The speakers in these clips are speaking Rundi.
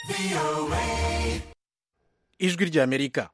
ijwi ry'amerika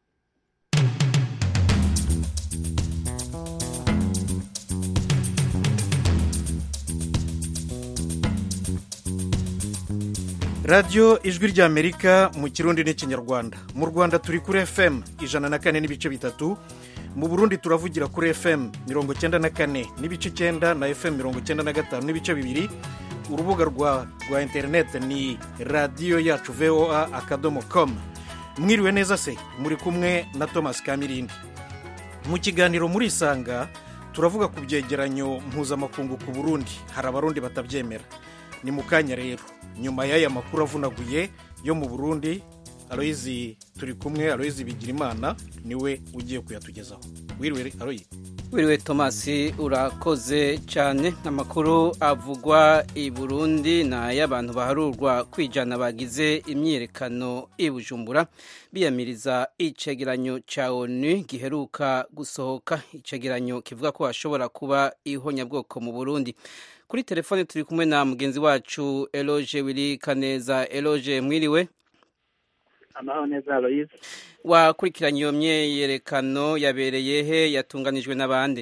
radiyo ijwi ry'amerika mu kirundi n'ikinyarwanda mu rwanda turi kuri fm ijana na kane n'ibice bitatu mu burundi turavugira kuri fm mirongo icyenda na kane n'ibice icyenda na fm mirongo icyenda na gatanu n'ibice bibiri urubuga rwa rwa interineti ni radiyo yacu voa akadomo komu mwiriwe neza se muri kumwe na thomas kamirindi mu kiganiro murisanga turavuga ku byegeranyo mpuzamakungu ku burundi hari abarundi batabyemera ni mu kanya rero nyuma y'aya makuru avunaguye yo mu burundi aloyizi turi kumwe aloyizi bigirimana niwe ugiye kuyatugezaho wiriwe aroyi wiriwe tomasi urakoze cyane amakuru avugwa i burundi ni ay'abantu baharurwa kwijana bagize imyiyerekano i bujumbura biyamiriza icegeranyo cya onu giheruka gusohoka icegeranyo kivuga ko hashobora kuba ihonyabwoko mu burundi kuri telefone turi kumwe na mugenzi wacu eloge wiri kaneza eloge mwiriwe amahoro neza aloyize wakurikiranye iyo myiyerekano yabereye he yatunganijwe n'abandi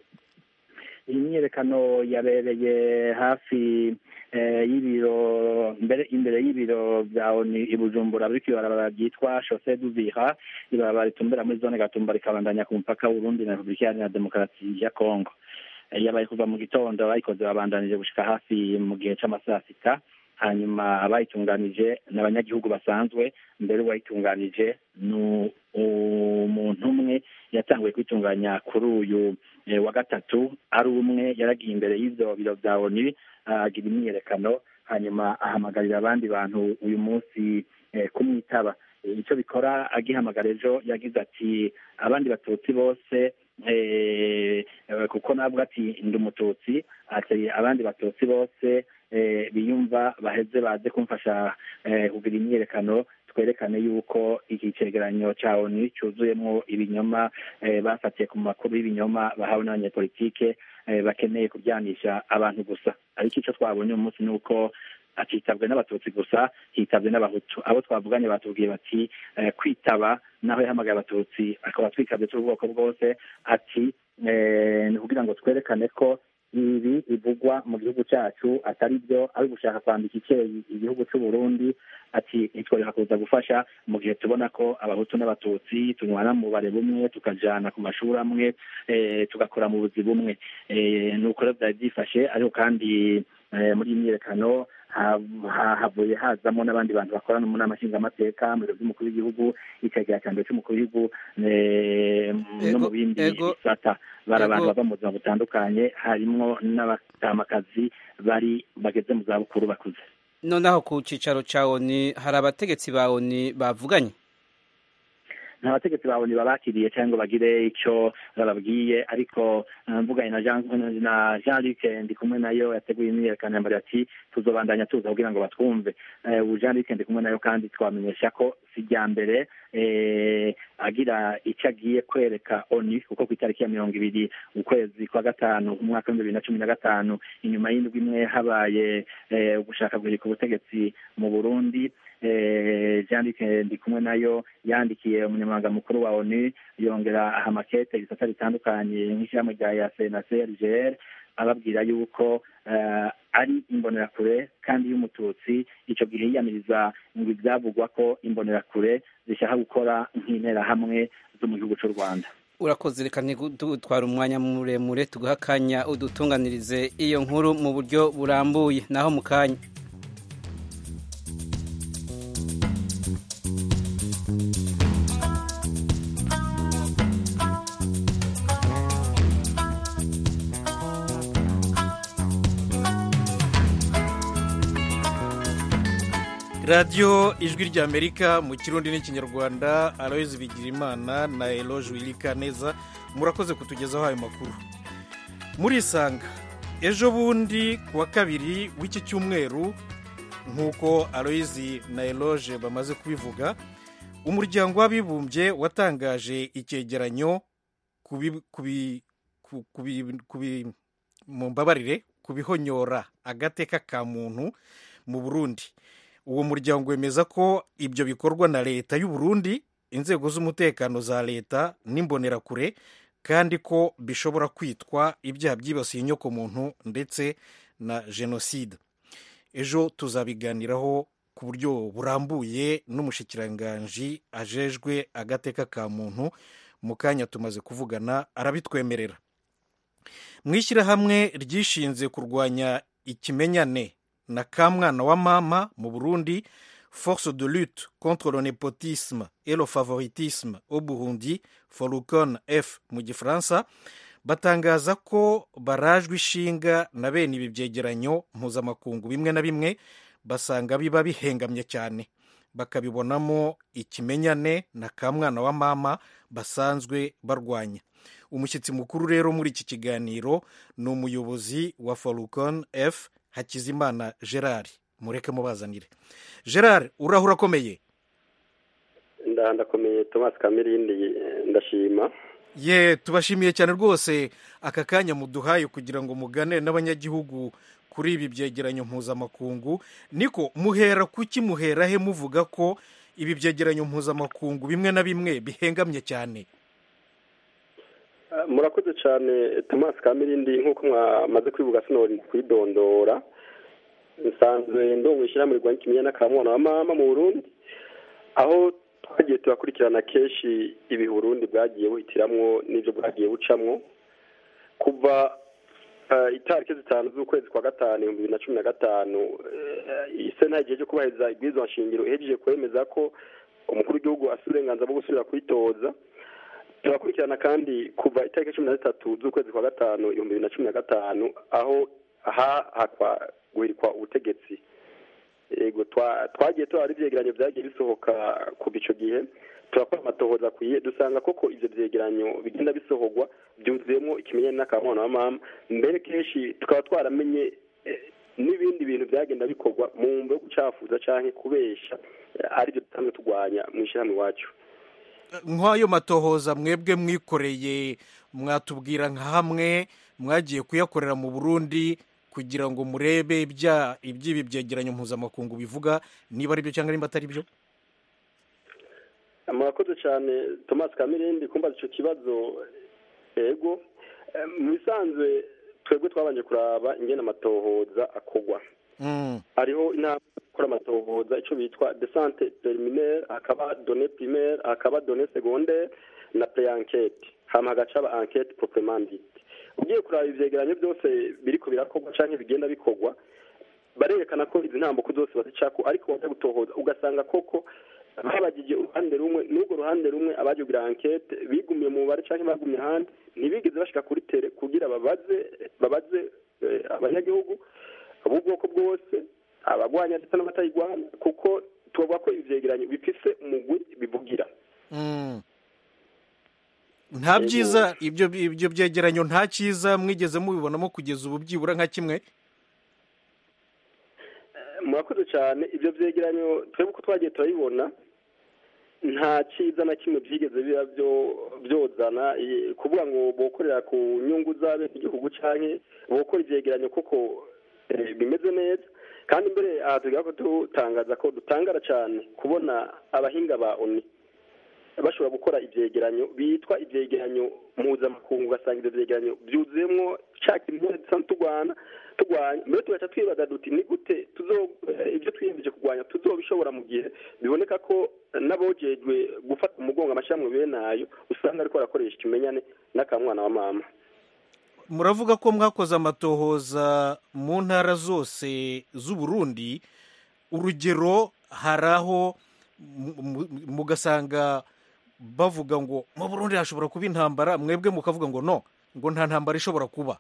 iyi myiyerekano yabereye hafi y'ibiro imbere y'ibiro bya oni i bujumbura biri ibarabara ryitwa shose duvira ibarabara ritumbera muri zone gatumba rikabandanya ku mupaka w'urundi na repubulika iharanira demokarasi ya kongo yabaye kuva mu gitondo bayikoze babandanije gushika hafi mu gihe c'amasaha sita hanyuma abayitunganije ni abanyagihugu basanzwe mbere uwayitunganije ni umuntu umwe yatanguye kwitunganya kuri uyu wa gatatu ari umwe yaragiye imbere y'ibyo biro bya oni agira imyiyerekano hanyuma ahamagarira abandi bantu uyu munsi kumwitaba icyo bikora agihamagara ejo yagize ati abandi batutsi bose kuko nabwo ati ndi umututsi ati abandi batutsi bose biyumva baheze baze kumfasha kugira imyiyerekano twerekane yuko iki cyegeranyo cya onu cyuzuyemo ibinyoma bafatiye ku makuru y'ibinyoma bahawe n'abanyepolitike bakeneye kubyanisha abantu gusa ariko icyo twabonye uyu munsi ni uko atitabwe n'abatutsi gusa hitabwe n'abahutu abo twavuganye batubwiye bati kwitaba naho yahamagaye abatutsi akaba twikabye cy'ubwoko bwose ati ni kugira ngo twerekane ko ibi bivugwa mu gihugu cyacu atari byo ari gushaka kwambika icyeyi igihugu cy'u Burundi ati ntitworeka kuza gufasha mu gihe tubona ko abahutu n'abatutsi tunywana mu bare bumwe tukajana ku mashuri amwe tugakora mu buzi bumwe ni uko rero byari byifashe ariko kandi muri iyi myiyerekano havuye hazamo n'abandi bantu bakorana mu nama nshingamateka mu biro by'umukuru w'igihugu icegera cya mbere cy'umukuru w'igihugu no mu bindi bisata bari abantu bava mu buzima butandukanye harimo n'abatamakazi bari bageze mu zabukuru bakuze noneho ku cyicaro cya oni hari abategetsi ba oni bavuganye nta bategetsi ba oni babakiriye cyangwa bagire icyo bababwiye ariko mvuganye na jean luc ndi kumwe nayo yateguye imyiyerekano yambariye ati tuzobandanya tuza kugira ngo batwumve ubu jean luc ndi kumwe nayo kandi twamenyesha ko si irya mbere agira icyo agiye kwereka oni kuko ku itariki ya mirongo ibiri ukwezi kwa gatanu umwaka w'ibihumbi bibiri na cumi na gatanu inyuma y'indwi imwe habaye ugushaka guhirika ubutegetsi mu burundi jean luc ndi kumwe nayo yandikiye umunyamabanga mukuru wa onu yongera aha makete ibisata bitandukanye nk'ishyirahamwe rya yase na crgr ababwira yuko ari imbonerakure kandi y'umututsi icyo gihe yiyamiriza ngo ibyavugwa ko imbonerakure zishaka gukora nk'interahamwe zo mu gihugu cy'u rwanda urakoze reka ntidutwara umwanya muremure tuguha akanya udutunganirize iyo nkuru mu buryo burambuye naho mu kanya radiyo ijwi ry'amerika mu kirundi n'ikinyarwanda aloyizi bigirimana na eloge wirika neza murakoze kutugezaho ayo makuru murisanga ejo bundi ku wa kabiri w'iki cyumweru nk'uko aloyizi na eloge bamaze kubivuga umuryango w'abibumbye watangaje icyegeranyo mu mbabarire ku bihonyora agateka ka muntu mu burundi uwo muryango wemeza ko ibyo bikorwa na leta y'u Burundi inzego z'umutekano za leta n'imbonerakure kandi ko bishobora kwitwa ibyaha byibasiye inyokomuntu ndetse na jenoside ejo tuzabiganiraho ku buryo burambuye n'umushikiranganji ajejwe agateka ka muntu mu kanya tumaze kuvugana arabitwemerera mu ishyirahamwe ryishinze kurwanya ikimenyane na kamwana wa mama mu burundi force de lutte contre le népotisme et le favoritisme au burundi forucon f mu gifaransa batangaza ko barajwe ishinga na bene ibi byegeranyo mpuzamakungu bimwe na bimwe basanga biba bihengamye cyane bakabibonamo ikimenyane na kamwana wa mama basanzwe barwanya umushyitsi mukuru rero muri iki kiganiro ni umuyobozi wa forucon f hakizimana gerard mureke mubazanire gerard urahura akomeye ndakomeye thomas kamirindi ndashima ye tubashimiye cyane rwose aka kanya muduhaye kugira ngo mugane n'abanyagihugu kuri ibi byegeranyo mpuzamakungu niko muhera kuki muhera he muvuga ko ibi byegeranyo mpuzamakungu bimwe na bimwe bihengamye cyane murakoze cyane thomas kamirindi nk'uko mwamaze kwivuga sinori kwidondora nsanzwe ndongo ishyirahamwe rirwanya ikimenyane n'akamwana wa mama mu burundi aho twagiye turakurikirana kenshi ibi burundi bwagiye buhitiramwo n'ibyo bwagiye bucamwo kuva itariki zitanu z'ukwezi kwa gatanu ibihumbi bibiri na cumi na gatanu isena igihe cyo kubahiriza ibwirizwa nshingiro ihejeje kwemeza ko umukuru w'igihugu afite uburenganzira bwo gusubira kwitoza turakurikirana kandi kuva itariki cumi na zitatu z'ukwezi kwa gatanu ibihumbi bibiri na cumi na gatanu aho hahakwa guhirikwa ubutegetsi yego twagiye turara ibyegeranyo byagiye bisohoka kuva icyo gihe turakora amatohoza akwiye dusanga koko ibyo byegeranyo bigenda bisohorwa byuzuyemo ikimenyane n'akamwana wa mama mbere kenshi tukaba twaramenye n'ibindi bintu byagenda bikorwa mu mbo yo gucafuza cyangwa kubesha aribyo dusanzwe turwanya mu ishyirahamwe iwacu nk'ayo matohoza mwebwe mwikoreye mwatubwira nka hamwe mwagiye kuyakorera mu burundi kugira ngo murebe iby'ibi byegeranyo mpuzamakungu bivuga niba ari byo cyangwa niba atari byo murakoze cyane thomas kamirindi kumbaza icyo kibazo yego mu bisanzwe twebwe twabanje kuraba ingena amatohoza akogwa hariho inama ikora amatohoza icyo bitwa desante periminaire hakaba done primaire hakaba done secondaire na pre-enquête hama hagaca aba enquête proprement dite ugiye kuraba ivyegeranyo byose biriko birakorwa canke bigenda bikorwa barerekana ko izi ntambuko zose bazicako ariko wajya gutohoza ugasanga koko babagije uruhande rumwe n'urwo ruhande rumwe abaje kugira enquete bigumiye mu mubare canke bagumye ahandi ntibigeze bashika kuri tere kugira babaze babaze abanyagihugu b'ubwoko bwose abagwanya ndetse n'abatayigwanya kuko tubavuga ko ivyegeranyo bifise umugwi bivugira nta byiza ibyo ibyo byegeranyo nta cyiza mwigeze mubibonamo kugeza ubu byibura nka kimwe murakoze cyane ibyo byegeranyo twebwe uko twagiye turabibona nta cyiza na kimwe byigeze biba byozana kuvuga ngo bokorera ku nyungu z'abenegihugu cyangwa bokora ibyegeranyo kuko bimeze neza kandi mbere aha tugira ko dutangaza ko dutangara cyane kubona abahinga ba oni bashobora gukora ibyegeranyo bitwa ibyegeranyo mpuzamakungu ugasanga ibyo byegeranyo byuzuyemo cya kimwe dusanzwe turwana turwanya mbere tugaca twibaza duti ni gute ibyo twiyemeje kurwanya tuzobishobora mu gihe biboneka ko n'abojejwe gufata umugongo amashyirahamwe bene ayo usanga ariko barakoresha ikimenyane n'akamwana wa mama muravuga ko mwakoze amatohoza mu ntara zose z'uburundi urugero hari aho mugasanga bavuga ngo mu burundi hashobora kuba intambara mwebwe mukavuga ngo no ngo nta ntambara ishobora kuba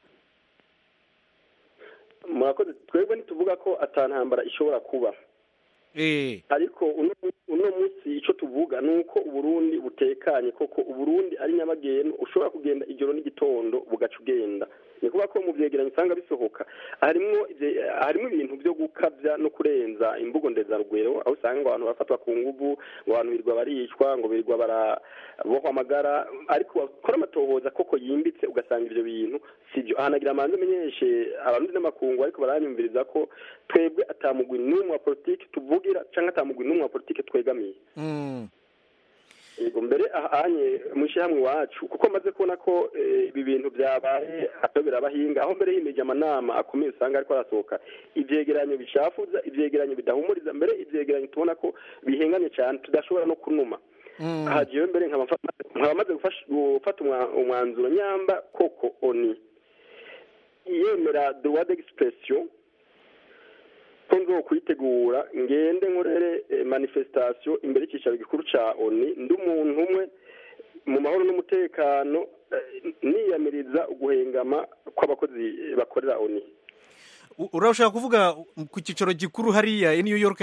murakoze twebwe ntituvuga ko atantambara ishobora kuba ariko uno munsi icyo tuvuga ni uko uburundi butekanye koko uburundi ari nyabagendwa ushobora kugenda ijoro n'igitondo bugaca ugenda ni kuvuga ko mu byegeranyo usanga bisohoka harimo harimo ibintu byo gukabya no kurenza imvugo ndezarugwero aho usanga abantu bafatwa ku nguvu ngo abantu birirwa baricwa ngo birirwa barabohwa amagara ariko bakora amatohoza koko yimbitse ugasanga ibyo bintu sibyo ahanagira amanza amenyeshe abarundi n'amakungu ariko baranyumviriza ko twebwe atamugwi n'umwe wa politiki tuvugira cyangwa atamugwi n'umwe wa politiki twegamiye yego mbere ahanye mu ishyirahamwe iwacu kuko amaze kubona ko ibi bintu byabaye atobera abahinga aho mbere himeje amanama akomeye usanga ariko arasohoka ibyegeranyo bishafuza ibyegeranyo bidahumuriza mbere ibyegeranyo tubona ko bihenganye cyane tudashobora no kunuma aha jewe mbere nkaba maze gufata umwanzuro nyamba koko oni yemera droit d'expression ko nzo kuyitegura ngende nkorere manifestation imbere y'icyicaro gikuru cya oni ndi umuntu umwe mu mahoro n'umutekano niyamiriza guhengama kw'abakozi bakorera oni urashaka kuvuga ku cyicaro gikuru hariya i new york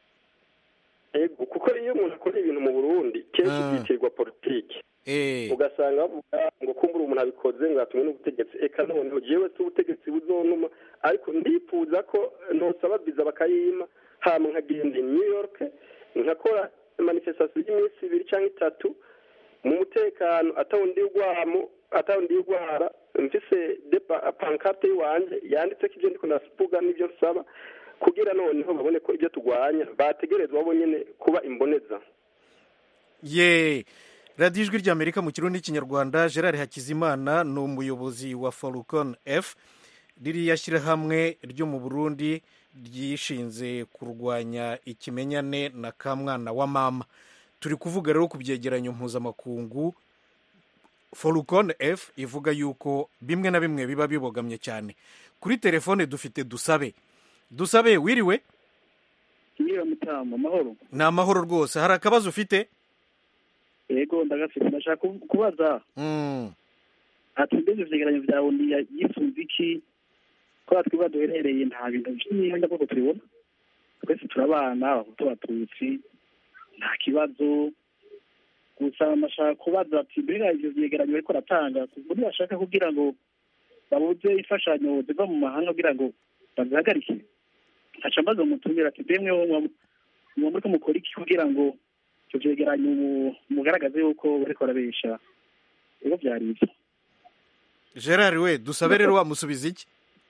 kuko iyo umuntu akora ibintu mu burundi kenshi byitirwa politiki ugasanga bavuga ngo kumbura umuntu abikoze ngo yatumwe n'ubutegetsi eka noneho jewe si ubutegetsi buzonuma ariko ndifuza ko ntosaba viza bakayima hama nkagenda i new york nkakora manifestation y'iminsi ibiri cyangwa itatu mu mutekano atawundi urwamo atawundi urwara mfise pankarte y'iwanje yanditseko ibyo ndiko ndasipuga n'ibyo nsaba kugira noneho babone ko ibyo turwanya bategerezwa bo nyine kuba imboneza ye radiyo ijwi ry'amerika mu kirundi n'ikinyarwanda gerard hakizimana ni umuyobozi wa falcon f ririya shyirahamwe ryo mu burundi ryishinze kurwanya ikimenyane na kamwana wa mama turi kuvuga rero ku byegeranyo mpuzamakungu falcon f ivuga yuko bimwe na bimwe biba bibogamye cyane kuri telefone dufite dusabe dusabe wiriwe wiriwe mutamu amahoro ni amahoro rwose hari akabazo ufite yego ndagafite ndashaka kubaza ati mbese ivyegeranyo vyawe yifuza iki ko twiba duherereye nta bintu vy'imyenda koko tubibona twese turabana abahutu abatutsi nta kibazo gusa nashaka kubaza ati mbega ivyo vyegeranyo bariko baratanga kuko ntibashaka kugira ngo babuze imfashanyo ziva mu mahanga kugira ngo bazihagarike nkaca mbaza umutumira ati mbemwe muba muriko mukora iki kugira ngo ivyo vyegeranyo mugaragaze yuko bariko barabesha ego vyari ivyo gerard we dusabe rero wamusubiza iki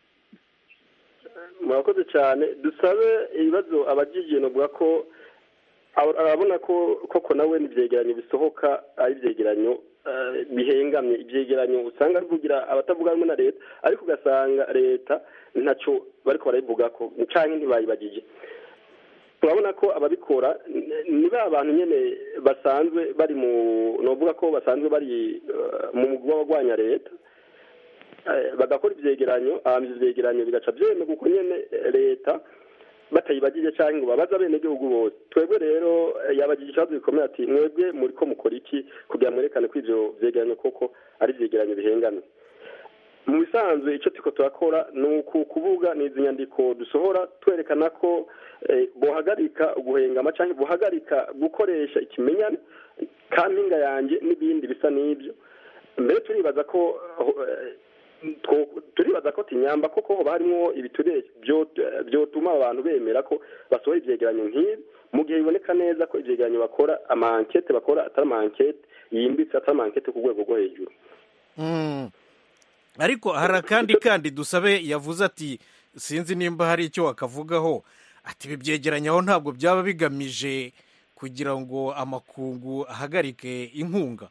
murakoze cyane dusabe ibibazo abagiye novuga ko arabona ko koko nawe n'ibyegeranyo bisohoka ari ibyegeranyo bihengamye ibyegeranyo usanga bivugira abatavuga rumwe na leta ariko ugasanga leta ntacyo bariko barabivuga ko cyangwa ntibayibagije turabona ko ababikora ni ba bantu nyine basanzwe bari mu novuga ko basanzwe bari mu mugwi w'abagwanya leta bagakora ibyegeranyo ahamya ibyegeranyo bigaca byemera kuko nyine leta batayibagije cyangwa ngo babaze abenegihugu bose twebwe rero yabagije ikibazo gikomeye ati mwebwe muri ko mukora iki kugira mwerekane ko ibyo byegeranyo koko ari ibyegeranyo bihengamye mu bisanzwe icyo turiko turakora ni uku kuvuga ni izi nyandiko dusohora twerekana ko buhagarika guhengama cyangwa buhagarika gukoresha ikimenyane kampinga yanjye n'ibindi bisa n'ibyo mbere turibaza ko turibaza ko tinyamba koko hoba harimo ibiturere byotuma abantu bemera ko basohora ibyegeranyo nk'ibi mu gihe biboneka neza ko ibyegeranyo bakora amankete bakora atari amankete yimbitse atari amankete ku rwego rwo hejuru ariko hari akandi kandi dusabe yavuze ati sinzi nimba hari icyo wakavugaho ati ibi byegeranyo aho ntabwo byaba bigamije kugira ngo amakungu ahagarike inkunga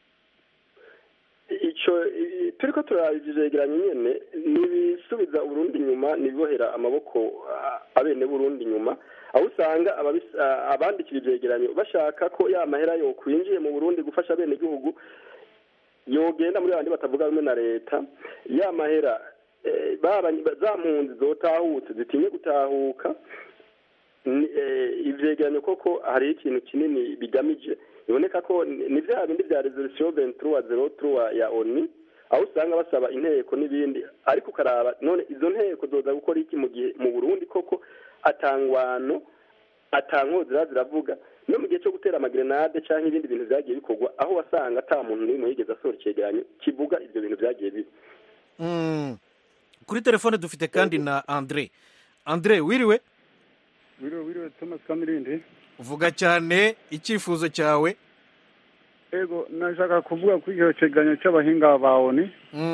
icyo turi ko turabyegeranya nyine ni ibisubiza uburundi inyuma nibibohera amaboko abene burundi inyuma aho usanga abandikira ibyegeranyo bashaka ko ya mahera yo kwinjiye mu burundi gufasha abene igihugu yogenda muri bandi batavuga rumwe na leta ya mahera za mpunzi zotahutse zitinye gutahuka ibyegeranyo koko hariho ikintu kinini bigamije biboneka ko ni bya bindi bya resolution ventura zero truwa ya oni aho usanga basaba inteko n'ibindi ariko ukaraba none izo nteko zoza gukora iki mu gihe mu burundi koko atangwano atankozira ziravuga no mu gihe cyo gutera amagrenade cyangwa ibindi bintu byagiye bikorwa aho wasanga ata muntu n'umwe yigeze asohora icyegeranyo kivuga ibyo bintu byagiye biba kuri telefone dufite kandi na andre andre wiriwe wiriwe wiriwe thomas kamirindi vuga cyane icyifuzo cyawe ego nashaka kuvuga kuri icyo kiganiro cy'abahinga ba oni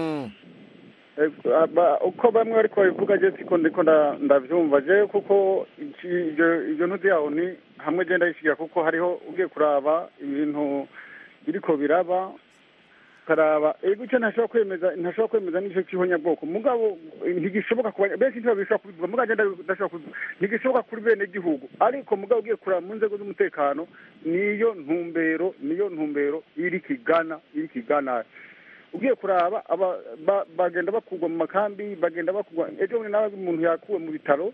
uko bamwe ariko babivuga je siko ndiko ndavyumva je kuko ibyo ntuzi ya oni hamwe genda yishigira kuko hariho ugiye kuraba ibintu biriko biraba karaba ego icyo ntashobora kwemeza ntashobora kwemeza n'icyo cy'ihonyabwoko mugabo ntigishoboka ku benshi ntibabishobora kubivuga mugabo agenda ndashobora kubivuga ntigishoboka kuri bene gihugu ariko mugabo ugiye kuraba mu nzego z'umutekano niyo ntumbero niyo ntumbero iri kigana iri kigana ugiye kuraba bagenda bakurwa mu makambi bagenda bakurwa ejo bundi nawe umuntu yakuwe mu bitaro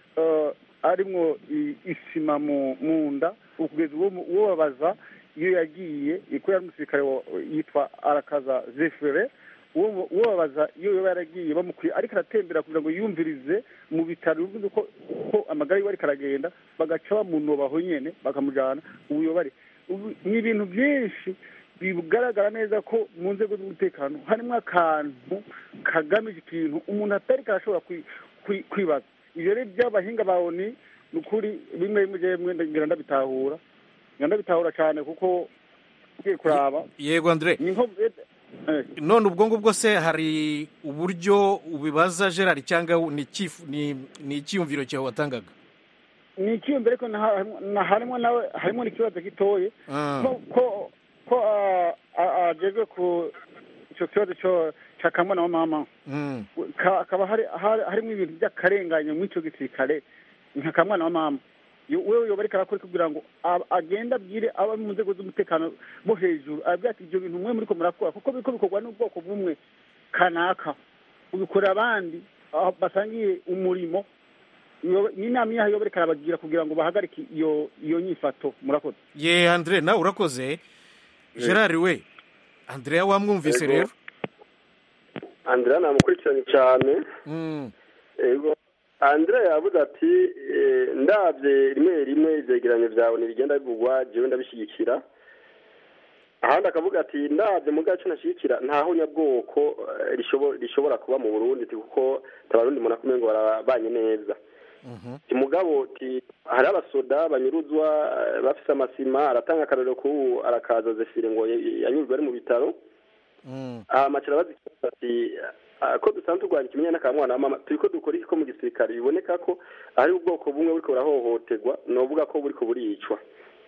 arimwo isima mu nda ukugeza uwo babaza iyo yagiye ko yari umusirikare yitwa arakaza zefere uwo babaza iyo yaba yaragiye bamukwiye ariko aratembera kugira ngo yumvirize mu bitaro bivuze ko amagara yiwe ariko aragenda bagaca bamunobaho nyine bakamujyana ubuyobare ni ibintu byinshi bigaragara neza ko mu nzego z'umutekano harimo akantu kagamije ikintu umuntu atari karashobora kwibaza ibyo rero by'abahinga ba oni ni ukuri bimwe bimwe ngira ndabitahura ndabitahura cyane kuko ugiye kuraba yego andre none ubwo ngubwo se hari uburyo ubibaza gerard cyangwa ni icyiyumviro cyawe watangaga ni icyiyumviro ariko harimo nawe harimo n'ikibazo gitoye ko ko ageze ku icyo kibazo cya kamwana wa mama hakaba harimo ibintu by'akarengane muri icyo gisirikare nka kamwana wa mama wewe yoba ariko arakora kugira ngo agende abwire aba mu nzego z'umutekano bo hejuru abwira ati ibyo bintu mwe muri ko murakora kuko biriko bikorwa n'ubwoko bumwe kanaka ubikorera abandi basangiye umurimo n'inama yaho yoba ariko arabagira kugira ngo bahagarike iyo iyo nyifato murakoze ye andre nawe urakoze gerard we andrea wamwumvise rero andrea namukurikiranye cyane ego andrea yavuze ati ndabye rimwe rimwe ibyegeranyo byawe ntibigenda bivugwa jewe ndabishyigikira ahandi akavuga ati ndabye mu gace nashyigikira ntaho nyabwoko rishobora kuba mu burundi kuko tabarundi umuntu akumenya ngo barabanye neza mugabo hari abasoda banyuruzwa bafise amasima aratanga akarorero k'ubu arakaza zefire ngo yanyurwe ari mu bitaro amakira bazikibaza ati ko dusanzwe turwanya ikimenyane ka mwana wa mama turi ko dukora iki ko mu gisirikare biboneka ko ari ubwoko bumwe buriko burahohoterwa ni uvuga ko buriko buricwa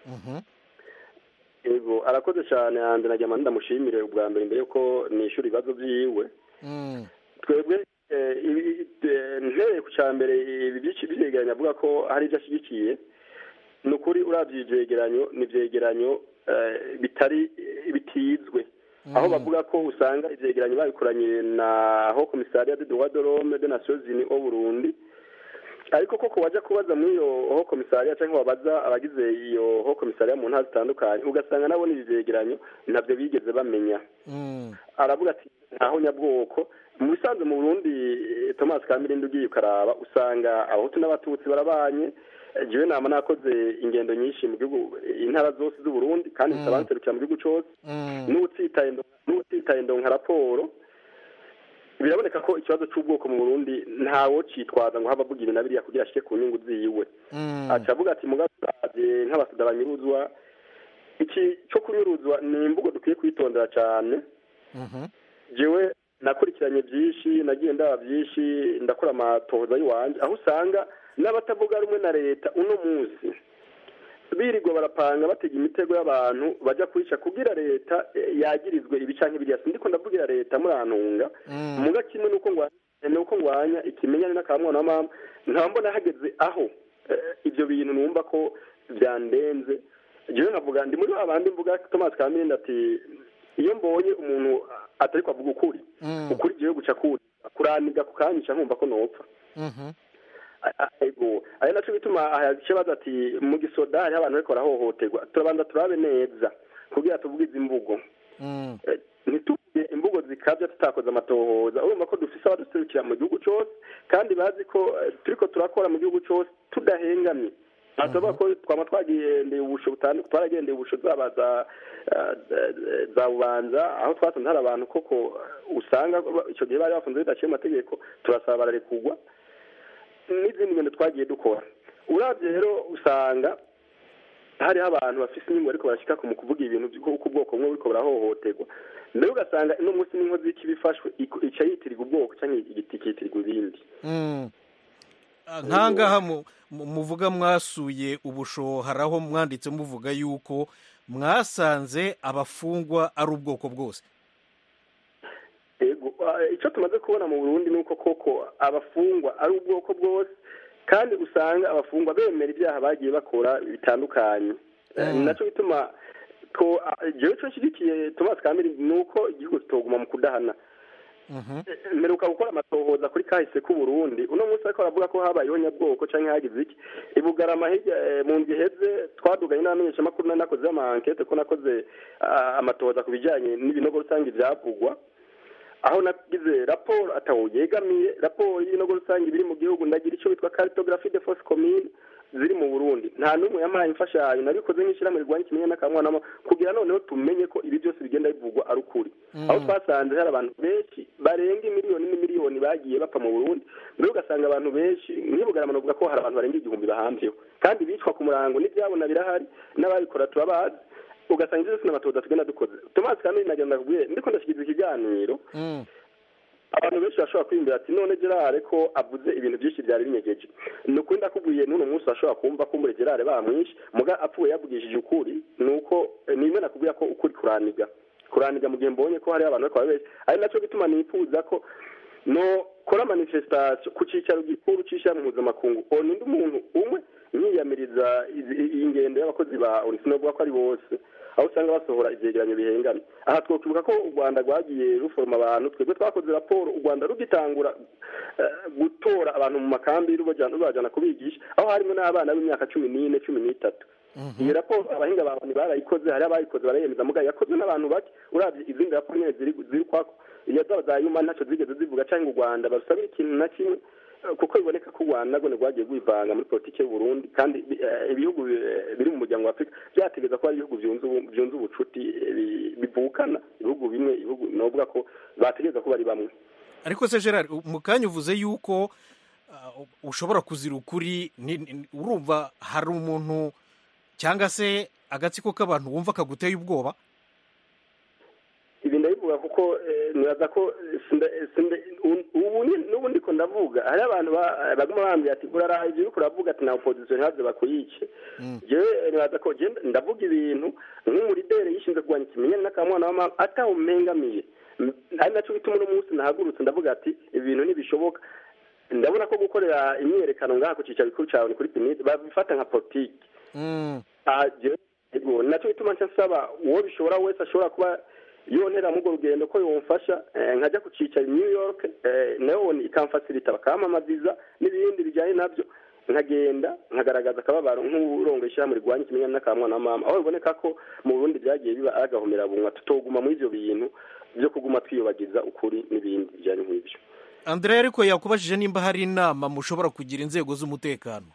yego arakoze cyane hanze najya ndamushimire ubwa mbere mbere yuko nishyura ibibazo byiwe twebwe ntereye ku cya mbere ibi byegeranyo avuga ko hari ibyo ashyigikiye ni ukuri urabye ibyegeranyo ni ibyegeranyo bitari bitizwe aho bavuga ko usanga ibyegeranyo babikoranye na ho komisariya de droit de l'homme de nations unies au burundi ariko koko wajya kubaza muri iyo ho komisariya cyangwa wabaza abagize iyo ho komisariya mu ntara zitandukanye ugasanga nabo ibi byegeranyo ntabyo bigeze bamenya aravuga ati ntaho nyabwoko mu bisanzwe mu burundi thomas kamirindi ugiye ukaraba usanga abahutu n'abatutsi barabanye jewe nama nakoze ingendo nyinshi mu gihugu intara zose z'uburundi kandi zitabanserukira mu gihugu cyose n'utsitaye ndonka raporo biraboneka ko ikibazo cy'ubwoko mu burundi ntawo citwaza ngo haba avuga ibintu biriya kugira ashike ku nyungu ziwe aca avuga ati mugasabye nk'abasuda banyuruzwa iki cyo kunyuruzwa ni imvugo dukwiye kwitondera cyane jewe nakurikiranye byinshi nagiye ndaba byinshi ndakora amatohoza y'iwanjye aho usanga n'abatavuga rumwe na leta uno munsi birirwa barapanga batega imitego y'abantu bajya kwica kugira leta yagirizwe ibi canke biriya sindiko ndavugira leta murantunga muga kimwe nuko nuko ngwanya ikimenyane n'akamwana wa mama nkaba mbona hageze aho ibyo bintu numva ko byandenze jewe nkavuga ndi muri babandi mvuga Thomas Kaminde ati iyo mbonye umuntu atari kwavuga ukuri ukuri jewe guca kuri kuraniga kukanyica nkumva ko nopfa ego ari nacyo bituma ikibazo ati mu gisoda hariho abantu bariko barahohoterwa turabanza turabe neza kugira tuvuge izi mvugo ntituvuge imvugo zikabya tutakoze amatohoza urumva ko dufise abaduserukira mu gihugu cyose kandi bazi ko turiko turakora mu gihugu cyose tudahengamye tuvuga ko twaba twagendeye ubusho butandukanye twaragendeye ubusho zaba za za bubanza aho twasanze hari abantu koko usanga icyo gihe bari bafunze bidaciye amategeko turasaba bararekugwa n'izindi ngendo twagiye dukora urabye rero usanga hariho abantu bafite inyungu ariko barashyika mu kuvuga ibintu by'uko ubwoko bumwe buriko burahohoterwa mbere ugasanga ino munsi n'inkozi y'iki bifashwe ica yitirirwa ubwoko cyangwa igiti kitirirwa ibindi nkangaha muvuga mwasuye ubusho hari aho mwanditse muvuga yuko mwasanze abafungwa ari ubwoko bwose icyo tumaze kubona mu burundi ni uko koko abafungwa ari ubwoko bwose kandi usanga abafungwa bemera ibyaha bagiye bakora bitandukanye ni nacyo bituma jewe icyo nshyigikiye tomasi kamiri ni uko igihugu kitoguma mu kudahana mperuka gukora amatohoza kuri kahise k'uburundi uno munsi ariko baravuga ko habayeho nyabwoko cyangwa hagize iki ibugarama hirya mu nzu iheze twaduganye n'abamenyeshamakuru nakoze amankete ko nakoze amatohoza ku bijyanye n'ibinogo rusange byavugwa aho nagize raporo atawo yegamiye raporo y'ibinogo rusange biri mu gihugu ndagira icyo bitwa cartographie de force commune ziri mu burundi nta n'umwe yampaye imfashanyo nabikoze nk'ishyirahamwe rirwanya ikimenyane n'akamwana kugira noneho tumenye ko ibi byose bigenda bivugwa ari ukuri aho twasanze hari abantu benshi barenga imiliyoni n'imiliyoni bagiye bapfa mu burundi mbere ugasanga abantu benshi ntibugarama bavuga ko hari abantu barenga igihumbi bahambyeho kandi bicwa ku murango n'ibyabona birahari n'ababikora turabazi ugasanga ibyo byose n'amatoza tugenda dukoze tomasi kamiri nagenda ndakubwiye ndiko ndashyikiriza ikiganiro abantu benshi bashobora kwiyumvira ati none gerare ko avuze ibintu byinshi byari binyegeje ni ukuri ndakubwiye n'uno munsi bashobora kumva ko muri gerare bamwishe muga apfuye yavugishije ukuri ni uko nimwe nakubwira ko ukuri kuraniga kuraniga mu gihe mbonye ko hariho abantu bakaba benshi ari nacyo gituma nifuza ko no kora manifestation ku cyicaro gikuru cy'ishyirahamwe mpuzamakungu ona undi muntu umwe nkiyamiriza iyi ngendo y'abakozi ba oni sinovuga ko ari bose aho usanga basohora ivyegeranyo bihengana aha twokwibuka ko u rwanda rwagiye ruforoma abantu twebwe twakoze raporo u rwanda rugitangura gutora abantu mu makambi rubajana kubigisha aho harimo n'abana b'imyaka cumi n'ine cumi n'itatu iyi raporo abahinga ba oni barayikoze hari abayikoze barayemeza mugayo yakozwe n'abantu bake urabye izindi raporo nyene ziri kwako iyo zaba za yuma ntacyo zigeze zivuga cyangwa u rwanda barusabira ikintu na kimwe kuko biboneka ko u rwanda rwone rwagiye rwivanga muri politiki y'u burundi kandi ibihugu biri mu muryango wa afurika byategereza ko ari ibihugu byunze ubucuti bivukana ibihugu bimwe ibihugu novuga ko bategereza ko bari bamwe ariko se gerard mu kanya uvuze yuko ushobora kuzira ukuri urumva hari umuntu cyangwa se agatsiko k'abantu wumva kaguteye ubwoba ibi ndabivuga kuko nibaza ko ubu n'ubu ndiko ndavuga hari abantu baguma bambwira ati uraraha ibyo uriko uravuga ati na opozisiyo ntabyo bakuyice jewe nibaza ko ndavuga ibintu nk'umurideri yishinzwe kurwanya ikimenyane n'akamwana w'amama atawumengamiye ari nacyo bituma uno munsi nahagurutse ndavuga ati ibintu ntibishoboka ndabona ko gukorera imyiyerekano ngaha ku cyicaro gikuru cyawe ni kuri pinide babifata nka politiki nacyo bituma nca nsaba uwo bishobora wese ashobora kuba yontera muri urwo rugendo ko yomfasha nkajya ku cyicaro new york nayo ikamfasirita bakamamaziza n'ibindi bijyanye nabyo nkagenda nkagaragaza akababaro nk'uburongo ishyirahamwe rirwanya ikimenyane n'akamwana na mama aho biboneka ko mu burundi byagiye biba agahomera bunwa tutoguma muri ibyo bintu byo kuguma twiyobagiza ukuri n'ibindi bijyanye nk'ibyo andrea ariko yakubajije nimba hari inama mushobora kugira inzego z'umutekano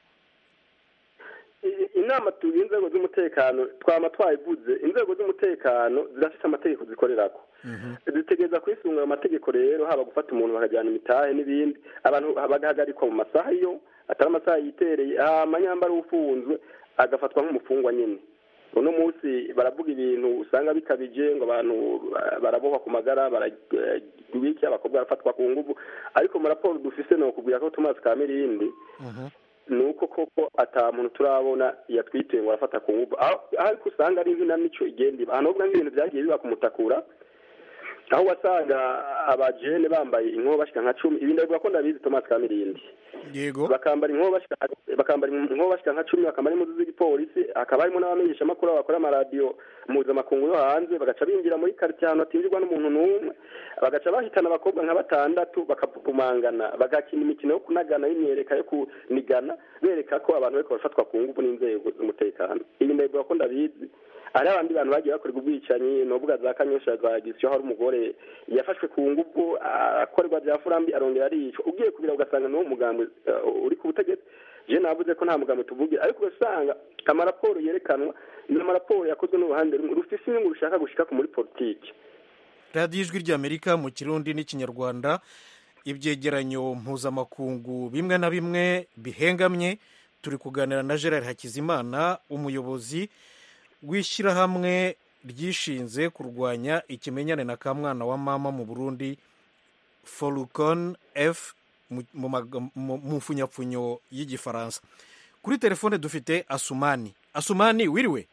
inama tugira inzego z'umutekano twaba twayivuze inzego z'umutekano zirafite amategeko zikorerako zitegereza kwisunga ayo mategeko rero haba gufata umuntu bakajyana imitahe n'ibindi abantu bagahagarikwa mu masaha yo atari amasaha yitereye amanyambara ufunzwe agafatwa nk'umufungwa nyine uno munsi baravuga ibintu usanga bikabije ngo abantu barabohwa ku magara barabiki abakobwa barafatwa ku nguvu ariko mu raporo dufise ni ukubwira ko tumazi ka mirindi ni uko koko ata muntu turabona yatwituye ngo arafata ku nguvu ariko usanga ari inkinamico igenda iba ahantu nk'ibintu byagiye biba kumutakura aho wasanga abajene bambaye inkoba bashika nka cumi ibi ndabivuga ko ndabizi tomasi kamirindi yego bakambara inkoba bakambara inkoba bashika nka cumi bakambara impuzu z'igipolisi hakaba harimo n'abamenyeshamakuru bakora amaradiyo mpuzamakungu yo hanze bagaca binjira muri karitsiye ahantu hatinjirwa n'umuntu n'umwe bagaca bahitana abakobwa nka batandatu bakapupumangana bagakina imikino yo kunagana y'imyereka yo kunigana bereka ko abantu bariko barafatwa ku nguvu n'inzego z'umutekano ibi ndabivuga ko ndabizi hari abandi bantu bagiye bakorerwa ubwicanyi novuga za kanyosha za gisiyo hari umugore yafashwe ku nguvu akorerwa bya furambi arongera aricwa ugiye kubira ugasanga n'uwo mugambi uri ku butegetsi je navuze ko nta mugambi tuvuge ariko ugasanga amaraporo yerekanwa ni amaraporo yakozwe n'uruhande rumwe rufise inyungu rushaka gushika ku muri politiki radiyo ijwi ry'amerika mu kirundi n'ikinyarwanda ibyegeranyo mpuzamakungu bimwe na bimwe bihengamye turi kuganira na gerard hakizimana umuyobozi w'ishyirahamwe ryishinze kurwanya ikimenyane na kamwana wa mama mu burundi forukon f mu mfunyapfunyo y'igifaransa kuri telefone dufite asumani asumani wiriwe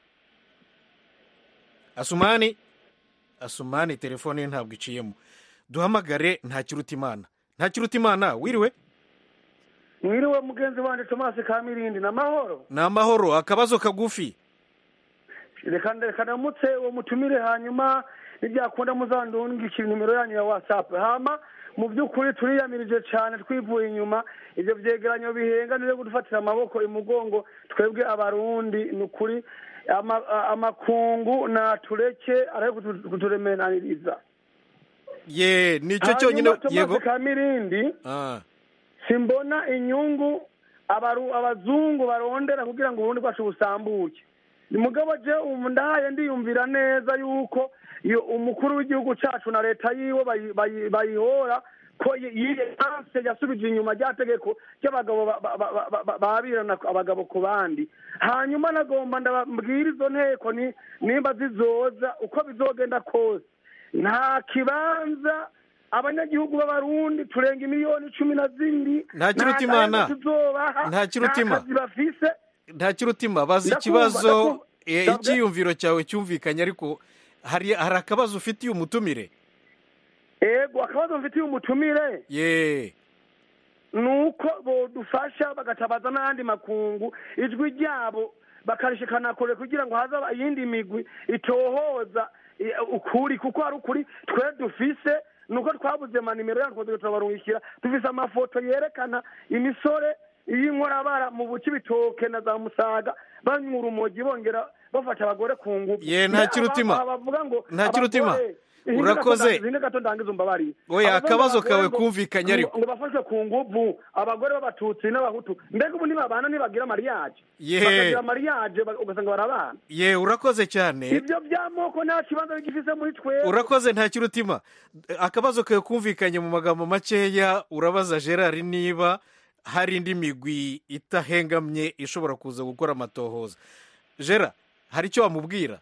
asumani asumani telefone ye ntabwo iciyemo duhamagare ntakirutimana ntakirutimana wiriwe mwiriwe mugenzi wanjye tomasi kamirindi ni amahoro ni amahoro akabazo kagufi reka reka ndamutse uwo mutumire hanyuma nibyakunda muzandungikira nimero yanyu ya watsapu hama mu by'ukuri turiyamirije cyane twivuye inyuma ibyo byegeranyo bihenga niyo gudufatira amaboko imugongo twebwe abarundi ni ukuri amakungu natureke ari kuturemenaniriza ye nicyo cyonyine yego kamirindi simbona inyungu abazungu barondera kugira ngo uburundi bwacu busambuke ni mugabo je ubu ndahaye ndiyumvira neza yuko iyo umukuru w'igihugu cyacu na leta yiwe bayihora ko yiyanse yasubije inyuma rya tegeko ry'abagabo babirana abagabo ku bandi hanyuma nagomba ndababwira izo nteko nimba zizoza uko bizogenda kose nta kibanza abanyagihugu b'abarundi turenga miliyoni cumi na zibiri nta kirutimana nta kirutima bafise nta kirutima bazi ikibazo icyiyumviro cyawe cyumvikanye ariko hari akabazo ufitiye umutumire ego akabazo mfitiye umutumire ye ni uko bodufasha bagatabaza n'ayandi makungu ijwi ryabo bakarishikana kure kugira ngo haza iyindi migwi itohoza ukuri kuko hari ukuri twe dufise nuko twabuze manimero yacu turabarungikira dufise amafoto yerekana imisore y'inkorabara mu buki bitoke na za musaga banywa urumogi bongera bafata abagore ku ngufu ye nta kirutima bavuga ngo nta kirutima urakoze zine gato ndangiza umbabari oya akabazo kawe kumvikanye ariko ngo bafashwe ku nguvu abagore b'abatutsi n'abahutu mbega ubu ntibabana ntibagira mariyaje ye bakagira mariyaje ugasanga barabana ye urakoze cyane ibyo by'amoko nta kibanza bigifise muri twe urakoze nta kirutima akabazo kawe kumvikanye mu magambo makeya urabaza gerard niba hari indi migwi itahengamye ishobora kuza gukora amatohoza gerard hari icyo wamubwira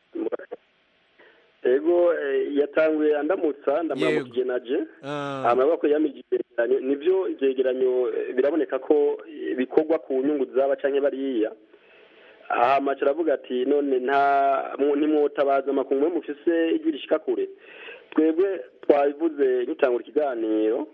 ego yatanguye andamutsa ndamuramukije naje amaboko yamije ivyegeranyo nivyo ivyegeranyo biraboneka ko bikorwa ku nyungu zaba canke bariya hama aravuga ati none nta ntimwotabaza amakungu mufise igira ishika kure twebwe twabivuze dutangura ikiganiro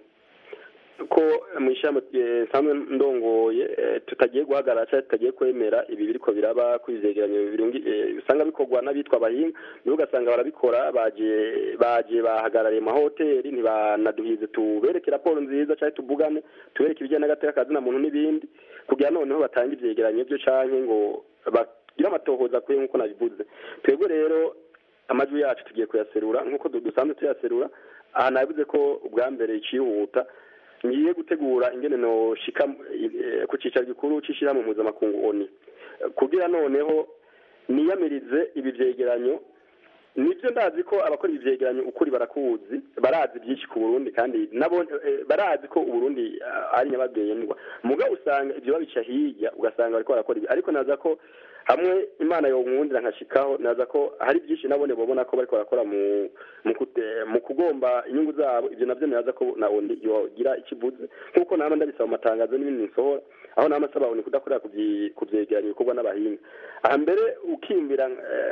ko mu ishami nsanzwe ndongoye tutagiye guhagarara cyangwa tutagiye kwemera ibi biriko biraba ku ivyegeranyo usanga bikorwa n'abitwa abahinga nibo ugasanga barabikora baje baje bahagarariye amahoteli ntibanaduhize tubereke raporo nziza cyangwa tuvugane tubereke ibijyanye n'agateka kazina muntu n'ibindi kugira noneho batange ivyegeranyo byo canke ngo bagire amatohoza akwiye nk'uko nabivuze twebwe rero amajwi yacu tugiye kuyaserura nk'uko dusanzwe tuyaserura aha nabivuze ko ubwa mbere icihuta ngiye gutegura ingene noshika ku cicaro gikuru c'ishirahamwe mpuzamakungu oni kugira noneho niyamirize ibi vyegeranyo nibyo ndazi ko abakora ibi vyegeranyo ukuri barakuzi barazi byinshi ku burundi kandi nabo barazi ko uburundi ari nyabagendwa mugabo usanga ivyo babica hirya ugasanga bariko barakora ibi ariko naza ko hamwe imana yonkundira nkashikaho naza ko hari byinshi nabone babona ko bariko barakora mu mu kugomba inyungu zabo ibyo navyo naza ko na oni yogira ikivuze nk'uko nama ndabisaba mu matangazo n'ibindi nsohora aho nama asaba oni kudakorera ku vyegeranyo bikorwa n'abahinga aha mbere ukimbira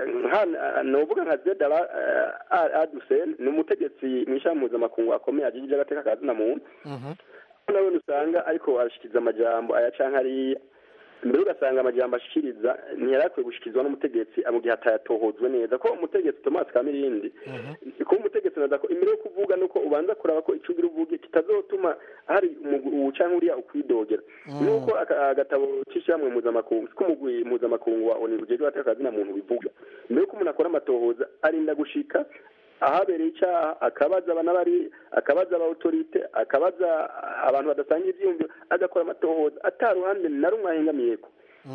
novuga nka zedara adusen ni umutegetsi mw'ishami mpuzamakungu akomeye ajijije agateka ka zina muntu nawe usanga ariko arashikiriza amajambo aya canke ariya mbere ugasanga amajambo ashikiriza ntiyarakwiye gushikirizwa n'umutegetsi mu gihe atayatohozwe neza ko umutegetsi Thomas Kamirindi ko umutegetsi naza ko imbere yo kuvuga nuko ubanza kuraba ko ico ugira uvuge kitazotuma hari ubu canke uriya ukwidogera nuko agatabo c'ishamwe mpuzamakungu ko umugwi mpuzamakungu wa ONU ujejwe atakazina muntu bivuga mbere yuko umuntu akora amatohoza arinda gushika ahabereye icyaha akabaza abanabari akabaza abawutorite akabaza abantu badasanga ibyiyumviro agakora amatohoza ataruhande na rumwe ahengamiyeko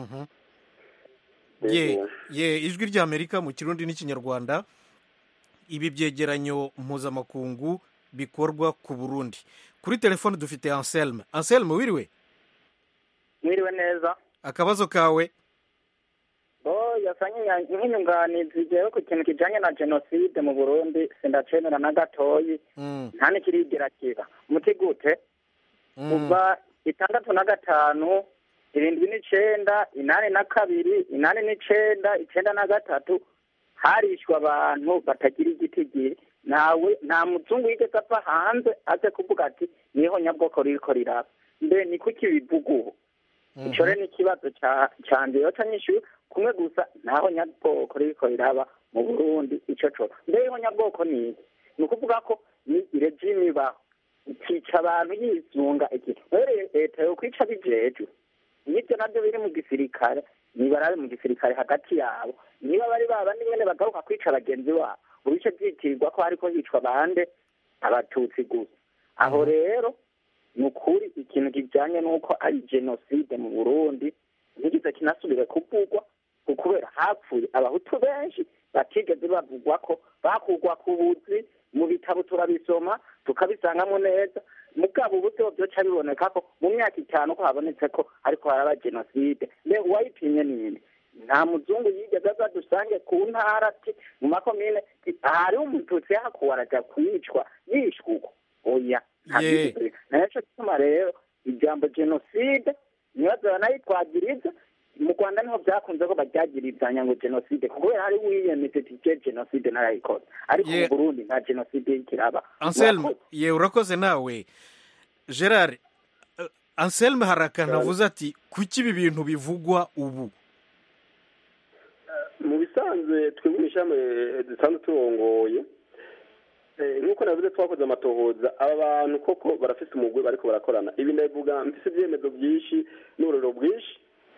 ye ye ijwi ry'amerika mu kirundi n'ikinyarwanda ibi byegeranyo mpuzamakungu bikorwa ku burundi kuri telefone dufite anselme anselme wiriwe mwiriwe neza akabazo kawe bo yasanye nk'inyunganizi jewe ku kintu kijanye na jenoside mu burundi sindacemera na gatoyi nta n'ikirigera kiba muti gute kuva itandatu na gatanu irindwi n'icenda inani na kabiri inani n'icenda icenda na gatatu harishwe abantu batagira igitigiri nawe nta muzungu yigeze ava hanze aze kuvuga ati niho nyabwoko ririko riraba mbe ni kuki bivuga ubu ico rero ni ikibazo canje yoca nyishuye kumwe gusa naho nyabwoko ririko riraba mu burundi ico co mbe iho nyabwoko ni iki ni ukuvuga ko ni regime ibaho ikica abantu yizunga ikintu rero leta yo kwica bijejwe nibyo nabyo biri mu gisirikare nibarabe mu gisirikare hagati yabo niba bari babandi nyene bagaruka kwica bagenzi babo ubice vyitirirwa ko hariko hicwa bande abatutsi gusa aho rero ni ukuri ikintu kijanye n'uko ari jenoside mu burundi ntigize kinasubire kuvugwa kubera hapfuye abahutu benshi batigeze bavugwa ko bakugwa ku buzi mu bitabo turabisoma tukabisangamo neza mugabo uburyo byoca biboneka ko mu myaka itanu ko habonetse ko ariko haraba jenoside mbe uwayipimye ninde nta muzungu yigeze aza dusange ku ntara ati mu makomine hariho umututsi yahakuwe araja kwicwa yishwe uko oya naco gituma rero ijambo jenoside nibazo banayitwagiriza mu rwanda niho byakunze ko baryagirizanya ngo jenoside kubera hari wiyemeje tije jenoside narayikoze ariko mu burundi nta jenoside ikiraba anselme ye urakoze nawe gerard anselme hari akantu avuze ati kuki ibi bintu bivugwa ubu mu bisanzwe twebwe ishami dusanzwe turongoye nk'uko navuze twakoze amatohoza aba bantu koko barafite umugwi bariko barakorana ibi ndabivuga mfise ibyemezo byinshi n'uburiro bwinshi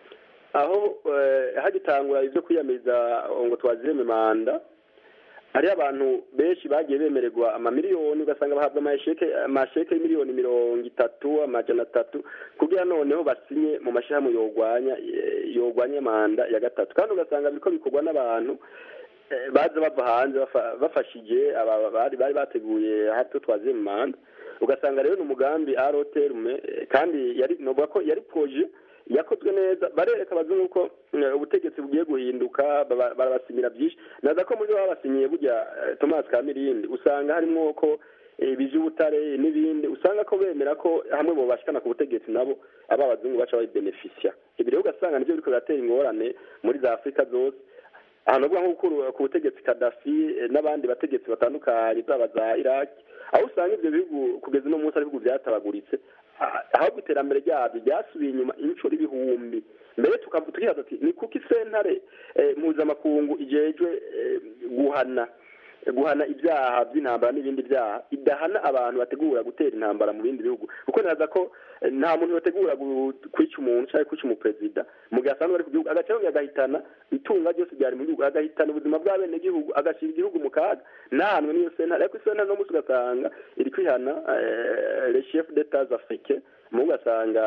aho hagitangura ibyo kwiyamiriza ngo twazireme manda hariho abantu benshi bagiye bemererwa amamiliyoni ugasanga bahabwa amasheke y'imiliyoni mirongo itatu amajana atatu kugira noneho basinye mu mashyirahamwe yorwanya yorwanya manda ya gatatu kandi ugasanga biriko bikorwa n'abantu baza bava hanze bafashije bari bari bateguye hato twaziye mu manda ugasanga rero ni umugambi aroterume kandi yari novuga ko yari proje yakozwe neza barereka abazungu ko ubutegetsi bugiye guhinduka barabasimira byinshi naza ko muri bo babasinyiye burya thomas kamirindi usanga harimo ko iby'ubutare n'ibindi usanga ko bemera ko hamwe bo bashikana ku butegetsi nabo aba abazungu baca bayibenefisya ibi rero ugasanga nibyo biriko biratera ingorane muri za afurika zose ahantu uvuga nko ku butegetsi kadafi n'abandi bategetsi batandukanye zaba za iraki aho usanga ibyo bihugu kugeza uno munsi ari ibihugu byatabaguritse ahubwo iterambere ryabyo ryasubiye inyuma inshuro ibihumbi mbere tukibaza ati ni kuko isentare mpuzamakungu igejwe guhana guhana ibyaha by'intambara n'ibindi byaha idahana abantu bategura gutera intambara mu bindi bihugu kuko ntaza ko nta muntu bategura kwica umuntu cyangwa kwica umuperezida mu gihe asanzwe ari ku gihugu agace agahitana itunga ryose ryari mu gihugu agahitana ubuzima bw'abenegihugu agashyira igihugu mu kaga ntahanwe n'iyo sentare ariko isentare no munsi ugasanga iri kwihana le chef d'etat africain mu ugasanga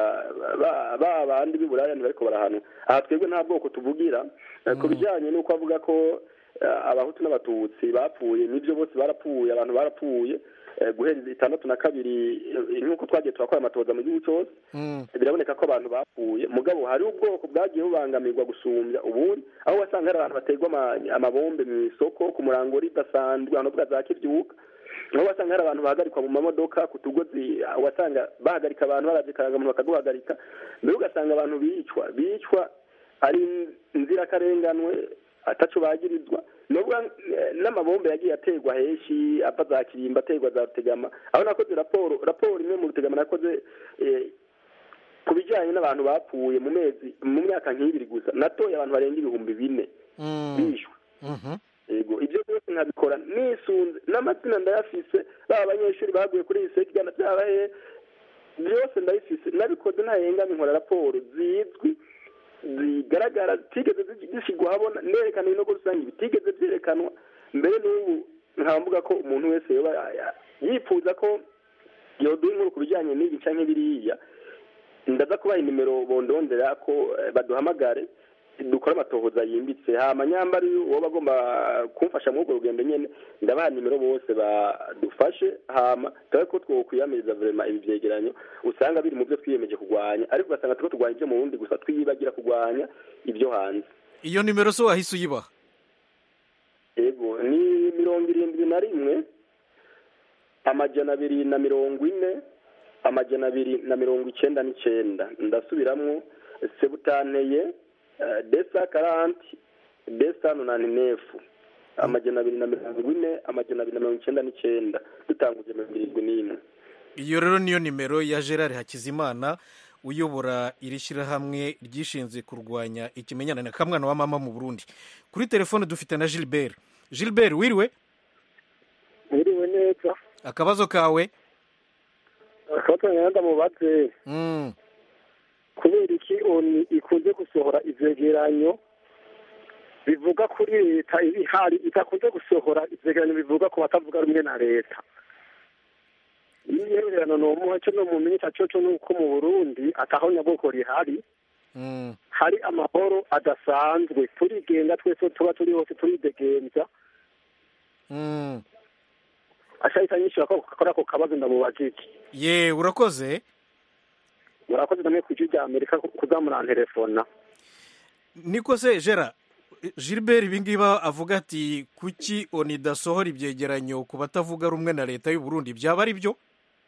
ba bandi b'iburaya ntibariko barahanwa aha twebwe nta bwoko tuvugira ku bijyanye n'uko avuga ko abahutu n'abatutsi bapfuye nibyo bose barapfuye abantu barapfuye guhera itandatu na kabiri nk'uko twagiye turakora amatoza mu gihugu cyose biraboneka ko abantu bapfuye mugabo hari ubwoko bwagiye bubangamirwa gusumbya ubundi aho wasanga hari abantu baterwa amabombe mu isoko ku murango ridasanzwe ahantu bwa za kibyuka aho wasanga hari abantu bahagarikwa mu mamodoka ku tugozi wasanga bahagarika abantu baravye karangamuntu bakaguhagarika mbere ugasanga abantu bicwa bicwa ari inzirakarenganwe ataco bagirizwa nubwo n'amabombe yagiye aterwa henshi ava za kirimba aterwa za rutegama aho nakoze raporo raporo imwe mu rutegama nakoze ku bijyanye n'abantu bapfuye mu mezi mu myaka nk'ibiri gusa natoye abantu barenga ibihumbi bine bishwe yego ibyo byose nkabikora nisunze n'amazina ndayafise baba abanyeshuri baguye kuri iyi sekigana byaba he byose ndayifise nabikoze ntahengamye nkora raporo zizwi zigaragara zitigeze zishyirwa habona nerekana ibinogo rusange bitigeze byerekanwa mbere n'ubu nkaba mvuga ko umuntu wese yoba yifuza ko yoduha inkuru ku bijyanye n'ibi canke biriya ndaza kubaha inimero bondondera ko baduhamagare dukora amatohoza yimbitse hama nyambari woba agomba kumfasha muri urwo rugendo nyene ndabaha nimero bose badufashe hama turabe ko twokwiyamiriza vrema ibi vyegeranyo usanga biri mu byo twiyemeje kurwanya ariko ugasanga turiko turwanya ivyo mu burundi gusa twiyibagira kurwanya ibyo hanze iyo nimero so wahise uyibaha yego ni mirongo irindwi na rimwe amajana abiri na mirongo ine amajana abiri na mirongo icenda n'icenda ndasubiramwo sebutanteye desa karanti desa nunani nefu amajana abiri na mirongo ine amajana abiri na mirongo icenda n'icenda dutanguje mirongo irindwi n'imwe iyo rero niyo nimero ya gerard hakizimana uyobora iri shyirahamwe ryishinzwe kurwanya ikimenyane na kamwana wa mama mu burundi kuri telefone dufite na gilbert gilbert wiriwe wiriwe neza akabazo kawe akabazo nyanda mubaze kubera iki oni ikunze gusohora ivyegeranyo bivuga kuri leta iba ihari idakunze gusohora ivyegeranyo bivuga ku batavuga rumwe na leta iyihererano nomuha co no mumenyesha coco nuko mu burundi ataho nyabwoko rihari hari amahoro adasanzwe turigenga twese tuba turi hose turidegemvya ashahita nyishura ko kora ako kabazo ndamubajije ye urakoze murakoze namwe ku ijwi rya amerika kuzamurantelefona niko se gera gilbert ibingiba avuga ati kuki oni idasohora ibyegeranyo ku batavuga rumwe na leta y'u Burundi byaba ari byo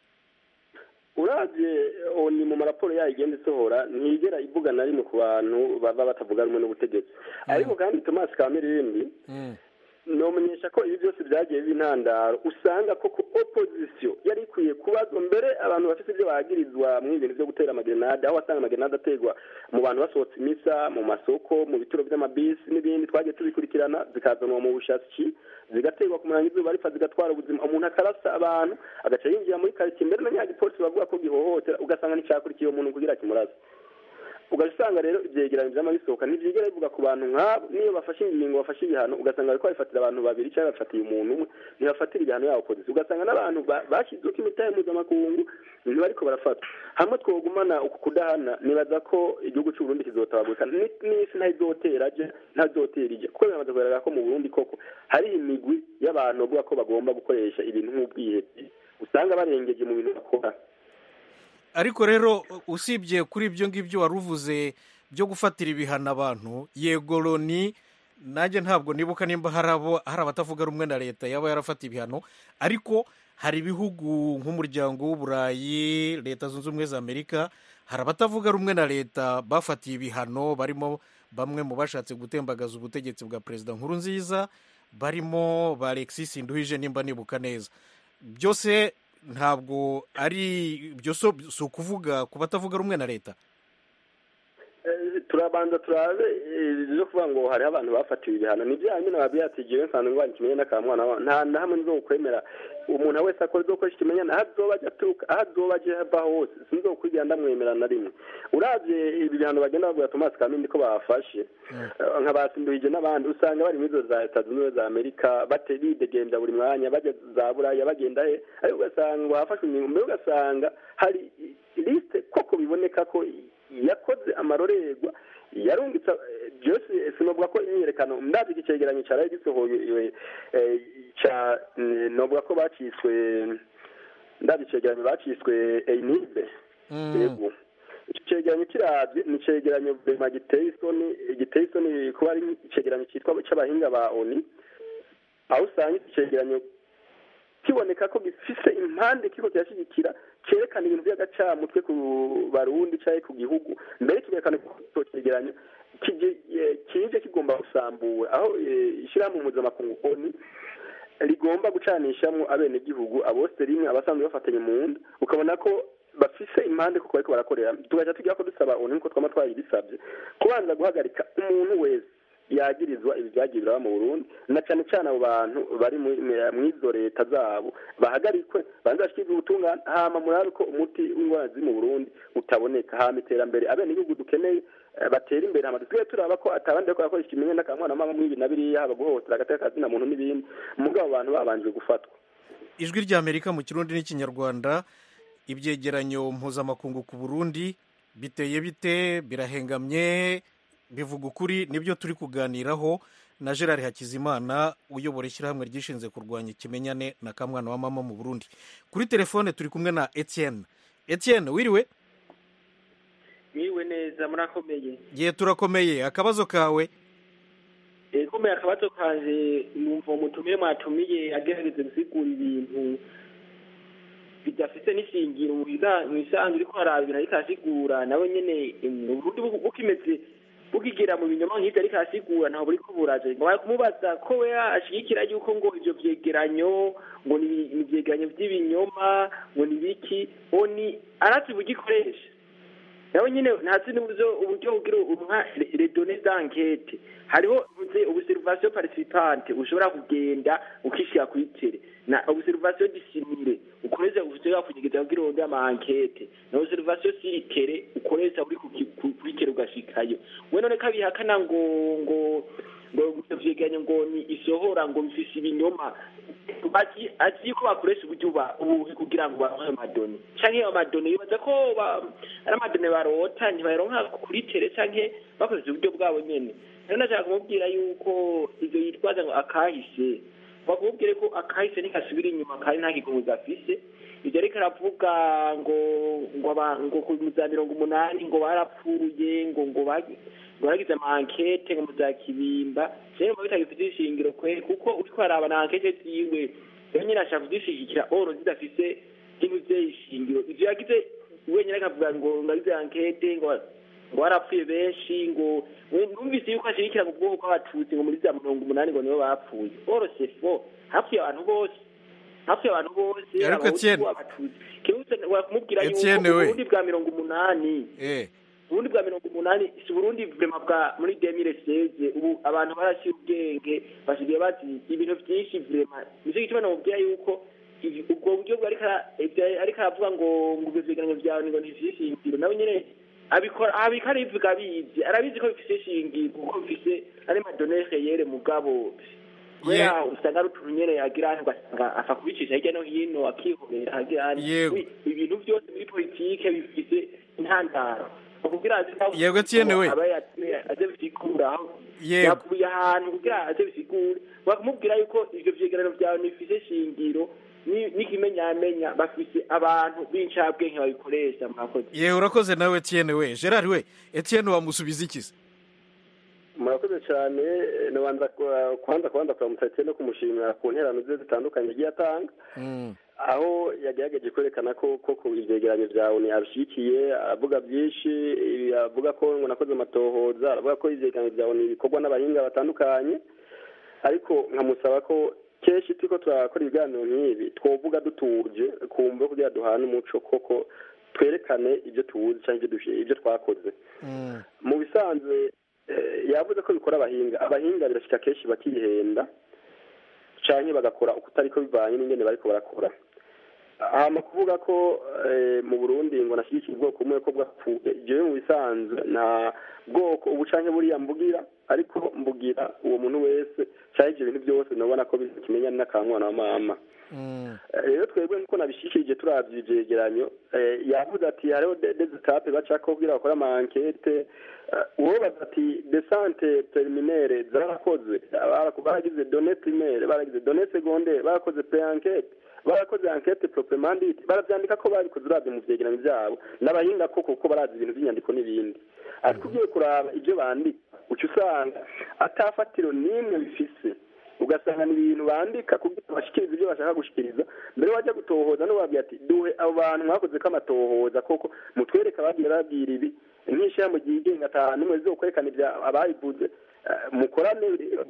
urabye oni mu maraporo yayo igenda isohora ntigera ivuga na rimwe ku bantu baba batavuga rumwe n'ubutegetsi ariko kandi tomasi kamirindi nomenyesha ko ibi byose byagiye b'intandaro usanga koko opozisiyo yari ikwiye kubazwa mbere abantu bafite ibyo bagirizwa mu ibintu byo gutera amagerenade aho wasanga amagerenade aterwa mu bantu basohotse imisa mu masoko mu bituro by'amabisi n'ibindi twagiye tubikurikirana zikazanwa mu bushaki zigaterwa ku murango izuba ripfa zigatwara ubuzima umuntu akarasa abantu agaca yinjira muri karitsiye mbere na nyagipolisi bavuga ko gihohotera ugasanga nticyakurikiye uwo muntu kugira kimuraze ugasanga rero ibyegeranyo byama bisohoka ntibyigera bivuga ku bantu nk'abo niyo bafashe ingingo bafashe ibihano ugasanga bariko babifatira abantu babiri cyangwa bafatiye umuntu umwe ntibafatira ibihano yabo polisi ugasanga n'abantu bashyizweho imitahe mpuzamakungu ntibariko barafata hamwe twogumana uku kudahana nibaza ko igihugu cy'u Burundi kizotabagurika n'isi ntayizotera aje ntazotera ije kuko biramaze kugaragara ko mu Burundi koko hari imigwi y'abantu bavuga ko bagomba gukoresha ibintu nk'ubwihebye usanga barengeje mu bintu bakora ariko rero usibye kuri ibyo ngibyo wari uvuze byo gufatira ibihano abantu yego loni nanjye ntabwo nibuka nimba hari abo hari abatavuga rumwe na leta yaba yarafata ibihano ariko hari ibihugu nk'umuryango w'uburayi leta zunze ubumwe za amerika hari abatavuga rumwe na leta bafatiye ibihano barimo bamwe mu bashatse gutembagaza ubutegetsi bwa perezida nkuru nziza barimo ba alexis nduhije nimba nibuka neza byose ntabwo ari ibyo si ukuvuga ku batavuga rumwe na leta turabanza turabe byo kuvuga ngo hariho abantu bafatiwe ibihano ni bya nyine babwiye ati igihe nsanzwe ngo ikimenye n'akamwana nta na hamwe nzo kwemera umuntu wese akora ibyo gukoresha ikimenyane aho azoba ajya aturuka aho azoba ajya ava hose sinzo kwigira ndamwemera na rimwe urabye ibi bihano bagenda babwira tomasi kamindi ko bafashe nka basimbuhije n'abandi usanga bari muri izo za leta zunze ubumwe za amerika bidegembya buri mwanya bajya za buraya bagenda he ariko ugasanga hafashwe ingingo mbere ugasanga hari lisite koko biboneka ko yakoze amarorerwa yarungitse byose sinovuga ko imyiyerekano ndazi iki cyegeranyo cyaraye gisohoye cya novuga ko baciswe ndazi icyegeranyo baciswe eyinibe yego icyo cyegeranyo kirabye ni icyegeranyo bema giteye isoni giteye isoni kuba ari icyegeranyo cyitwa cy'abahinga ba oni aho usanga iki cyegeranyo kiboneka ko gifise impande kiko kirashyigikira cyerekana ibintu by'agacamutwe ku barundi cyangwa ku gihugu mbere kigerekana ko icyo cyegeranyo kije kigomba gusambura aho ishyirahamwe mpuzamakungu oni rigomba gucanishamo abenegihugu abose rimwe abasanzwe bafatanye mu nda ukabona ko bafise impande kuko bariko barakorera tugahita tugira ko dusaba oni nkuko twama twayibisabye kubanza guhagarika umuntu wese yagirizwa ibi byagiye biraba mu burundi na cyane cyane abo bantu bari mu izo leta zabo bahagarikwe banze bashyikirizwe ubutungane hama murabe ko umuti w'indwara ziri mu burundi utaboneka hama iterambere abenegihugu dukeneye batera imbere hama dusigaye turaba ko atabandi bariko barakoresha ikimenye n'akamwana mama mw'ibi na biriya haba guhohotera agateka kazina muntu n'ibindi mugabo abantu babanje gufatwa ijwi ry'amerika mu kirundi n'ikinyarwanda ibyegeranyo mpuzamakungu ku burundi biteye bite birahengamye bivuga ukuri nibyo turi kuganiraho na gerard hakizimana uyobora ishyirahamwe ryishinze kurwanya ikimenyane na kamwana wa mama mu burundi kuri telefone turi kumwe na etienne etienne wiriwe mwiriwe neza murakomeye ye turakomeye akabazo kawe komeye akabazo kanje numva umutumire mwatumiye agerageze gusigura ibintu bidafite n'ishingiro mu isanzwe uriko harabira ariko arasigura nawe nyene uburundi bukimeze bukigera mu binyoma nk'ivyo ariko arasigura ntaho buriko buraje ngo bari kumubaza ko we ashigikira yuko ngo ivyo vyegeranyo ngo ni ivyegeranyo vy'ibinyoma ngo ni biki ngo ni arazi bugikoresha nawe nyine ntazi n'uburyo uburyo bugira uruha redone d'enquête hariho mvuze observation participante ushobora kugenda ukishira kuri tere na observation dissimile ukoresha ushobora kunyegeza kugira uronde ama enquête na observation sur tere ukoresha uri kuri tere ugashikayo we none kabihakana ngo ngo ngo vyegeranyo ngo ni isohora ngo bifise ibinyoma azi ko bakoresha uburyo ubuhe kugira ngo baronke amadoni canke ayo madoni bibaza ko ari amadoni barota ntibayaronka kuri tere canke bakoresha uburyo bwabo nyene rero nashaka kumubwira yuko ivyo yitwaza ngo akahise bakubwire ko akahise ntikasubira inyuma kandi nta kigunzi afise ivyo ariko aravuga ngo ngo ngo ku za mirongo umunani ngo barapfuye ngo ngo baragize amankete ngo muza kibimba rero mba bitagifite ishingiro kweri kuko uriko araba na ankete ziwe rero nyine ashaka kuzishigikira oro zidafise ikintu vy'ishingiro ivyo yagize wenyine akavuga ngo ngagize ankete ngo ngo barapfuye benshi ngo numvise yuko ashigikira mu bwoko bw'abatutsi ngo muri za mirongo umunani ngo nibo bapfuye oro sefo hapfuye abantu bose hapfuye abantu bose ariko Etienne abatutsi kirutse wakumubwira yuko Etienne we uburundi bwa mirongo umunani eh uburundi bwa mirongo umunani si uburundi vrema bwa muri demire seze ubu abantu barashyira ubwenge basigaye bazi ibintu byinshi vrema nicyo gituma namubwira yuko ubwo buryo bwo ariko aravuga ngo ngo ibyo vyegeranyo vyawe ngo ntifise ishingiro nawe nyene abikora abika arivuga abizi arabizi ko bifise ishingiro kuko bifise ari madonere yere mugabo kubera usanga ari utuntu nyene yagira ugasanga apfa kubicisha hirya no hino akihorera agira ibintu byose muri politike bifise intandaro yego Etienne we aze bisigura yakuye ahantu kugira aze bisigure bakamubwira yuko ivyo vyegeranyo vyawe nifise shingiro n'ikimenyamenya bafise abantu b'incabwenge babikoresha mwakoze yewe urakoze nawe Etienne we Gerard we Etienne wamusubiza ikiza murakoze cyane nabanza kwanza kwanza kuramutsa Etienne no kumushimira ku nterano ze zitandukanye yagiye atanga aho yagerageje kwerekana ko koko ivyegeranyo vyawe ni abishikiye avuga byinshi avuga ko ngo nakoze amatohoza aravuga ko ivyegeranyo vyawe ni bikorwa n'abahinga batandukanye ariko nkamusaba ko kenshi turiko turakora ibiganiro nk'ibi twovuga dutuje kumva kugira duhane umuco koko twerekane ibyo tuzi cyangwa ibyo twakoze mu bisanzwe yavuze ko bikora abahinga abahinga birashika kenshi bakihenda canke bagakora uko utariko bivanye n'ingene bariko barakora hama kuvuga ko mu burundi ngo nashyigikiye ubwoko bumwe ko bwapfuye jewe mu bisanzwe nta bwoko ubu canke buriya mbugira ariko mbugira uwo muntu wese canke ivyo bintu byose nabona ko bikimenyana n'akamwana wa mama rero twebwe nkuko nabishikirije turavye ivyegeranyo yavuze ati hariho desitape bacako kugira bakore ama ankete uwobaza ati desante preliminaire zarakoze baragize done primaire baragize done secondaire barakoze pre ankete barakoze ankete proprement dite baravyandika ko babikoze uravye mu vyegeranyo vyabo n'abahinga koko kuko barazi ibintu vy'inyandiko n'ibindi ariko ugiye kuraba ivyo bandika uca usanga atafatiro n'imwe bifise ugasanga ni ibintu bandika kugira bashikirize ibyo bashaka gushikiriza mbere wajya gutohoza n'ubabwira ati duhe abo bantu mwakoze ko amatohoza koko mutwereka bagiye babwira ibi nk'ishyirahamwe ryigenga ata n'umwe zo kwerekana ibya abayivuze mukorane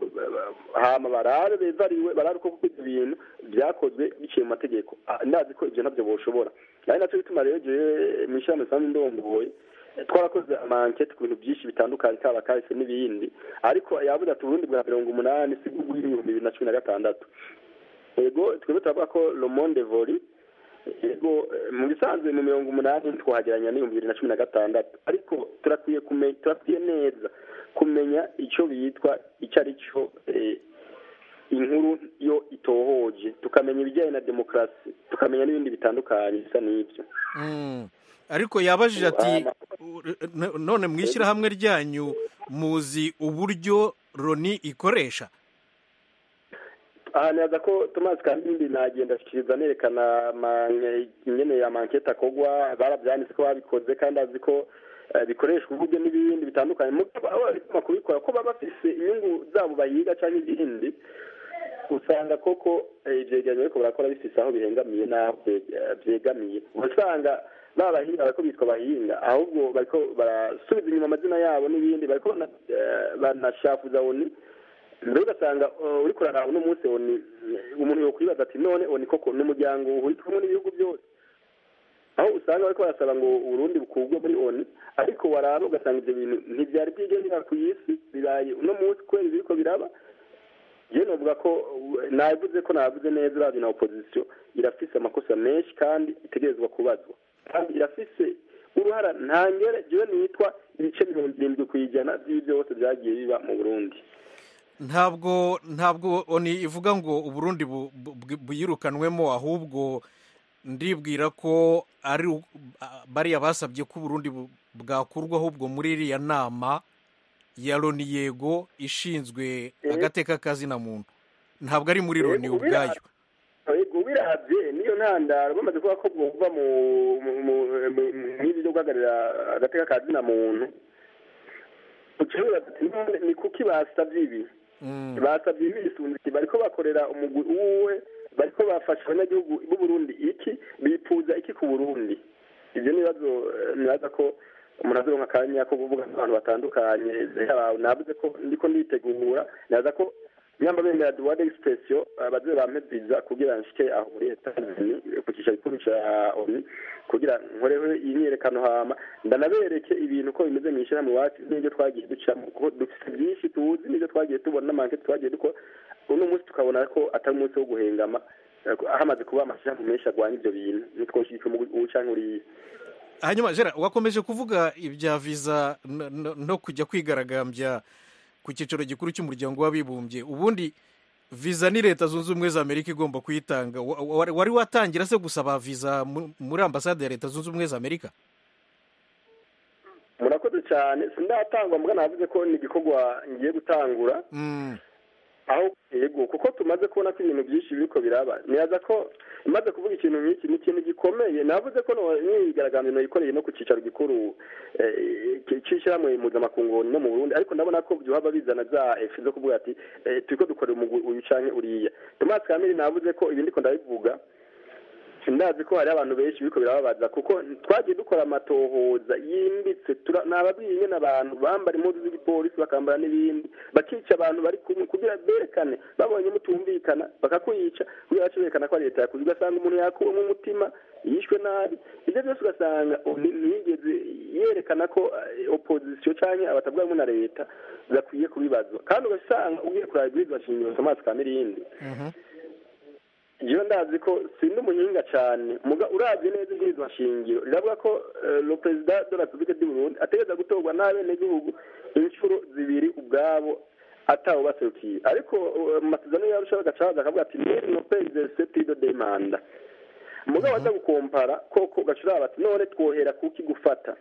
hama barabe bevariwe barabe ko kuko ibyo bintu byakozwe biciye mu mategeko ndazi ko ibyo ntabyo boshobora ari nacyo bituma rero jewe mu ishyirahamwe risanzwe ndongoye twarakoze amankete ku bintu byinshi bitandukanye kaba kahise n'ibindi ariko yavuze ati uburundi bwa mirongo umunani si bwo bw'ibihumbi bibiri na cumi na gatandatu yego twebwe turavuga ko le monde voli yego mu bisanzwe mu mirongo umunani twahageranya n'ibihumbi bibiri na cumi na gatandatu ariko turakwiye kumenya turakwiye neza kumenya icyo bitwa icyo ari cyo inkuru yo itohoje tukamenya ibijyanye na demokarasi tukamenya n'ibindi bitandukanye bisa n'ibyo ariko yabajije ati none mu ishyirahamwe ryanyu muzi uburyo loni ikoresha aha neza ko tomasi kandi nagenda ashyikiriza nerekana nyine ya mankete akogwa barabyanditse ko babikoze kandi azi ko bikoreshwa uburyo n'ibindi bitandukanye aho kubikora ko baba bafise inyungu zabo bayiga cyangwa ibindi usanga koko ibyegeranyo ariko barakora bifise aho bihengamiye n'aho byegamiye usanga baba bahinga bariko bitwa bahinga ahubwo bariko barasubiza inyuma amazina yabo n'ibindi bariko banashafuza oni mbere ugasanga uri kuraraba uno munsi oni umuntu yokwibaza ati none oni koko ni umuryango uhurika kumwe n'ibihugu byose aho usanga bariko barasaba ngo uburundi bukurwe muri oni ariko waraba ugasanga ivyo bintu ntivyari byigendera ku isi bibaye uno munsi kubera ibiriko biraba je novuga ko navuze ko navuze neza uravye na opposition irafise amakosa menshi kandi itegerezwa kubazwa kandi irafise uruhara ntangere jewe nitwa ibice mirongo irindwi ku ijana vy'ivyo byose vyagiye biba mu burundi ntabwo ntabwo oni ivuga ngo uburundi buyirukanwemo ahubwo ndibwira ko ari bariya basabye ko uburundi bwakurwa ahubwo muri iriya nama ya loni yego ishinzwe agateka kazina muntu ntabwo ari muri loni ubwayo ubirabye niyo ntandaro bamaze kuvuga ko bwumva nk'ibi byo guhagararira agateka kazina muntu ni kuki basabye ibi basabye ibi bisunze bariko bakorera umugwi uwe bariko bafasha abanyagihugu b'uburundi iki bifuza iki ku burundi ibyo nibazo nibaza ko umuntu azoronka akanya ko kuvuga n'abantu batandukanye navuze ko ndiko nditegura nibaza ko nyamba bemera duwade expression baze bampe visa kugira nshike aho muri Etats-Unis ku cyicaro gikuru ca ONU kugira nkoreho iyi myiyerekano hama ndanabereke ibintu ko bimeze mu ishyirahamwe iwacu n'ibyo twagiye ducamo kuko dufite byinshi tuzi n'ibyo twagiye tubona n'amankete twagiye dukora uno munsi tukabona ko atari umunsi wo guhengama hamaze kuba amashyirahamwe menshi arwanya ibyo bintu nitwoshyigikiye ubu canke uriya hanyuma jera wakomeje kuvuga ibya viza no kujya kwigaragambya ku cyicaro gikuru cy'umuryango w'abibumbye ubundi viza ni leta zunze ubumwe za amerika igomba kuyitanga wari watangira se gusaba viza muri ambasade ya leta zunze ubumwe za amerika murakoze cyane sindatangwa mbwa navuze ko ni igikorwa ngiye gutangura aho yego kuko tumaze kubona ko ibintu byinshi biriko biraba nibaza ko imaze kuvuga ikintu nk'iki ni ikintu gikomeye navuze ko imyigaragambyo nayikoreye no ku cyicaro gikuru cy'ishyirahamwe mpuzamakungu no mu burundi ariko ndabona ko byohaba bizana za efe zo kuvuga ati turiko dukorera umugwi uyu canke uriya tomasi kamiri navuze ko ibi ndiko ndabivuga ndazi ko hari abantu benshi biriko birababaza kuko twagiye dukora amatohoza yimbitse nababwiye nyine abantu bambara impuzu z'igipolisi bakambara n'ibindi bakica abantu bari kumwe kugira berekane babonye mutumvikana bakakwica kugira bace berekana ko ari leta yakuze ugasanga umuntu yakuwemo umutima yishwe nabi ibyo byose ugasanga ntiyigeze yerekana ko opozisiyo cyangwa abatavuga rumwe na leta zakwiye kubibazwa kandi ugasanga ugiye kuraba ibwirizwa shingiro tomasi kamirindi iyo ndazi ko sindi umuhinga cyane urabye neza ibwirizwa shingiro riravuga ko le perezida de la republique du burundi ategereza gutorwa n'abenegihugu inshuro zibiri ubwabo atawe baserukiye ariko mu masezerano yarusha bagaca baza akavuga ati ni no perezida tido de manda mugabo aza gukompara koko gacuraba ati none twohera kuki gufata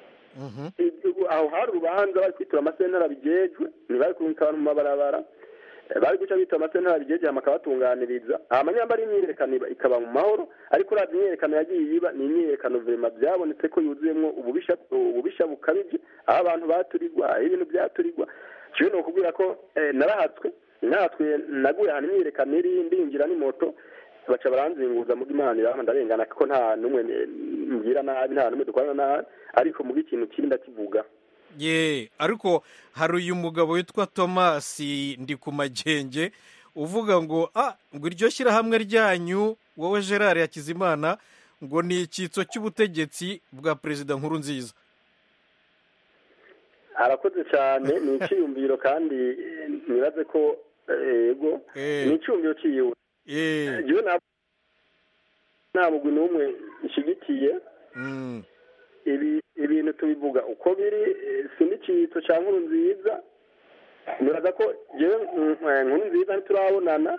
aho hari urubanza bari kwitura amasentara bigejwe ntibari kurungika abantu mu mabarabara bari guca bita amasentara bigejeje bakabatunganiriza amanyambara imyiyerekano ikaba mu mahoro ariko urazi imyiyerekano yagiye iba ni imyiyerekano vema byabonetse ko yuzuyemo ububisha bukabije aho abantu baturirwa aho ibintu byaturirwa kiwe ni ukubwira ko narahatswe nahatswe naguye ahantu imyiyerekano iri ndinjira n'imoto baca baranzinguza mu imana irama ndarengana kuko nta n'umwe mbwira nabi nta n'umwe dukorana nabi ariko mu ikintu kiri ndakivuga ye ariko hari uyu mugabo witwa tomasi ndi ku magenge uvuga ngo ah ngo iryo shyirahamwe ryanyu wowe gerard yakizimana ngo ni icyitso cy'ubutegetsi bwa perezida nkuru nziza arakoze cyane ni icyiyumviro kandi nibaze ko yego ni icyumviro cyiwe nta mugwi n'umwe nshyigikiye ibi ibintu tubivuga uko biri si n'icyitso cya nkuru nziza nibaza ko jewe nkuru nziza ntiturabonana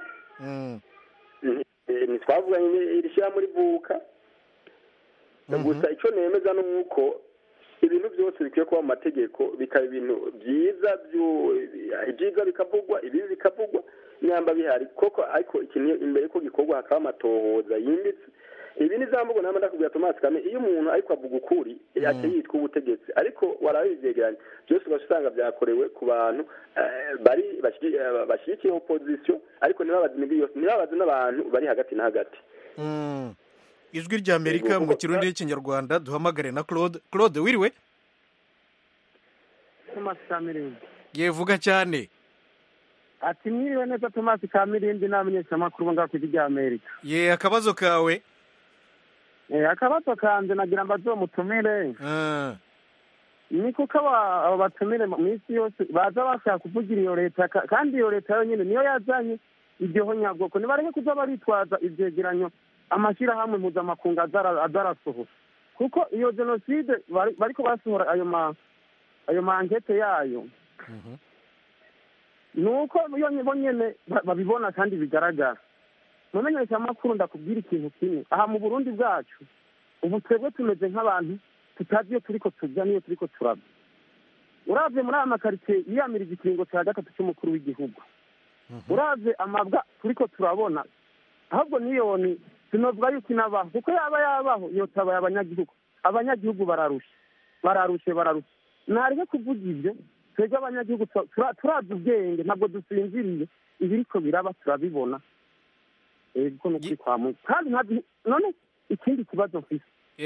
ntitwavuganye iri shyira muri vuka gusa icyo nemeza ni uko ibintu byose bikwiye kuba mu mategeko bikaba ibintu byiza ibyiza bikavugwa ibibi bikavugwa nyamba bihari koko ariko ikintu imbere ko gikorwa hakaba amatohoza yimbitse ibi ni za mvugo nama ndakubwira tomasi kame iyo umuntu ariko avuga ukuri ate yitwa ubutegetsi ariko warabivyegeranya byose ugaca usanga byakorewe ku bantu bari bashyigikiye opozisiyo ariko ntibabaze imigwi yose ntibabaze n'abantu bari hagati na hagati ijwi rya amerika mu kirundi n'ikinyarwanda duhamagare na claude claude wiriwe tomasi kamirindi yevuga cyane ati mwiriwe neza tomasi kamirindi n'abamenyeshamakuru bo ngaho ku ijwi rya amerika ye akabazo kawe akabazo kanjye nagira ngo azomutumire ni kuko abo batumire mu isi yose baza bashaka kuvugira iyo leta kandi iyo leta yonyine niyo yazanye iryo nyabwoko nibareke kuza baritwaza ibyegeranyo amashyirahamwe mpuzamakungu azarasohora kuko iyo jenoside bariko basohora ayo ma ayo mankete yayo ni uko bo nyine babibona kandi bigaragara mu menyeshamakuru ndakubwira ikintu kimwe aha mu burundi bwacu ubu twebwe tumeze nk'abantu tutazi iyo turiko tujya n'iyo turiko turaba uravye muri aya makaritsiye yiyamiriza ikiringo cya gatatu cy'umukuru w'igihugu uravye amabwa turiko turabona ahubwo niyoni sinovuga yuko inabaho kuko yaba yabaho yotabaye abanyagihugu abanyagihugu bararushe bararushe bararushe ntareke kuvuga ibyo twebwe abanyagihugu turazi ubwenge ntabwo dusinziriye ibiriko biraba turabibona ego nukuri kwa mungu kandi ntabwo none ikindi kibazo mfise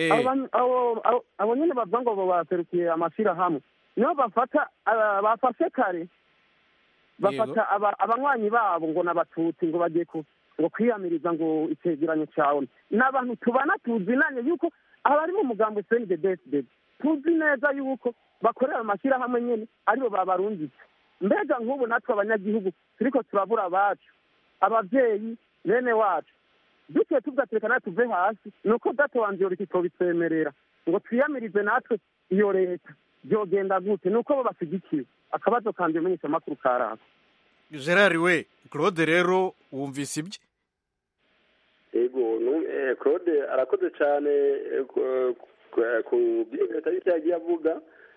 abo nyene bavuga ngo baserukiye amashirahamwe niho bafata bafashe kare bafata abanywanyi babo ngo n'abatutsi ngo bagiye ngo kwiyamiriza ngo icegeranyo cawe ni abantu tubana tuzinanye yuko abari mu mugambo sndbsd tuzi neza yuko bakorera amashyirahamwe nyene aribo babarungitse mbega nk'ubu natwe abanyagihugu turiko turabura abacu abavyeyi bene wacu duciye tugaterekana tuve hasi ni uko data wanje yoreka ikobitwemerera ngo twiyamirize natwe iyo leta byogenda gute ni uko bo bashyigikiwe akabazo kanje menyesha amakuru karako gerard we claude rero wumvise ibye yego claude arakoze cyane ku byo leta y'icyo yagiye avuga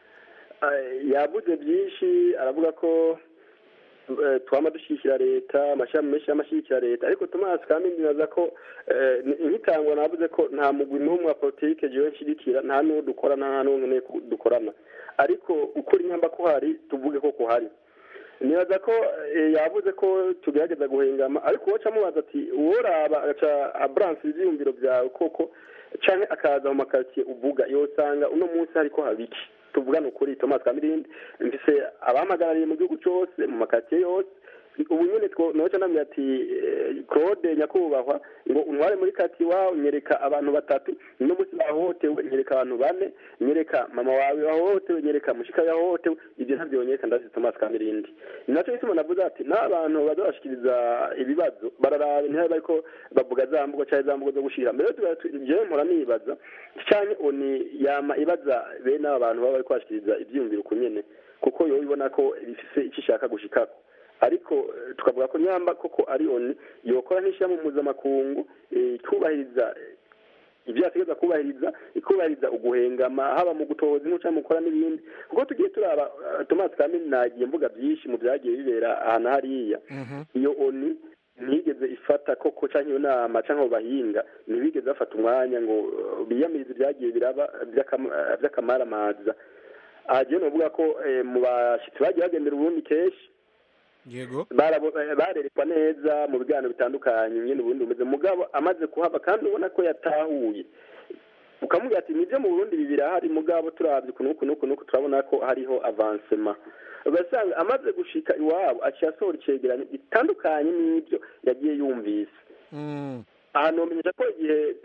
yavuze byinshi aravuga ko twaba dushyigikira leta amashami menshi y'amashyigikira leta ariko tomasi kandi ntibaza ko nk'itangwa navuze ko nta mugwi n'umwe wa politike jiwe nshyigikira nta n'uwo dukorana nta n'uwo nkeneye dukorana ariko ukuri nyamba ko hari tuvuge ko kuhari nibaza ko yavuze ko tugerageza guhengama ariko uwo amubaza ati uworaba agaca aburanse ibyiyumviro byawe koko cyangwa akaza mu makaritsiye uvuga yosanga uno munsi hariko habiki tuvugana ukuri Thomas Kamirindi mfise abamagarariye mu gihugu cyose mu makatiye yose ubu nyine noca ndamubwira ati Claude nyakubahwa ngo untware muri kati iwawe nyereka abantu batatu uno munsi bahohotewe nyereka abantu bane nyereka mama wawe wahohotewe nyereka mushika yahohotewe ibyo ntabyo nyereka ndazi Thomas Kamirindi nacyo gituma navuze ati n'abantu baza bashikiriza ibibazo bararaba ntibabe bariko bavuga za mvugo cyangwa za mvugo zo gushira mbere jewe mpora nibaza canke oni yama ibaza bene aba bantu baba bariko bashikiriza ivyiyumviro uko nyene kuko yo ibona ko bifise icyo ishaka gushikako ariko tukavuga ko nyamba koko ari oni yokora nk'ishyirahamwe mpuzamakungu ikubahiriza ibyo yategeza kubahiriza ikubahiriza uguhengama haba mu gutohoza inkuru cyangwa mu gukora n'ibindi kuko tugiye turaba tomasi kamini nagiye mvuga byinshi mu byagiye bibera ahantu hariya iyo oni ntiyigeze ifata koko cyangwa iyo nama cyangwa abo bahinga ntibigeze bafata umwanya ngo biyamirize ibyagiye biraba by'akamaramaza aha rero navuga ko mu bashyitsi bagiye bagendera ubundi kenshi yego barerekwa neza mu biganiro bitandukanye nyine ubundi bumeze mugabo amaze kuhaba kandi ubona ko yatahuye ukamubwira ati nibyo mu burundi ibi birahari mugabo turabye ukuntu uku n'uku n'uku turabona ko hariho avansema ugasanga amaze gushika iwabo aciye asohora icegeranyo gitandukanye n'ibyo yagiye yumvise ahantu bamenyesha ko igihe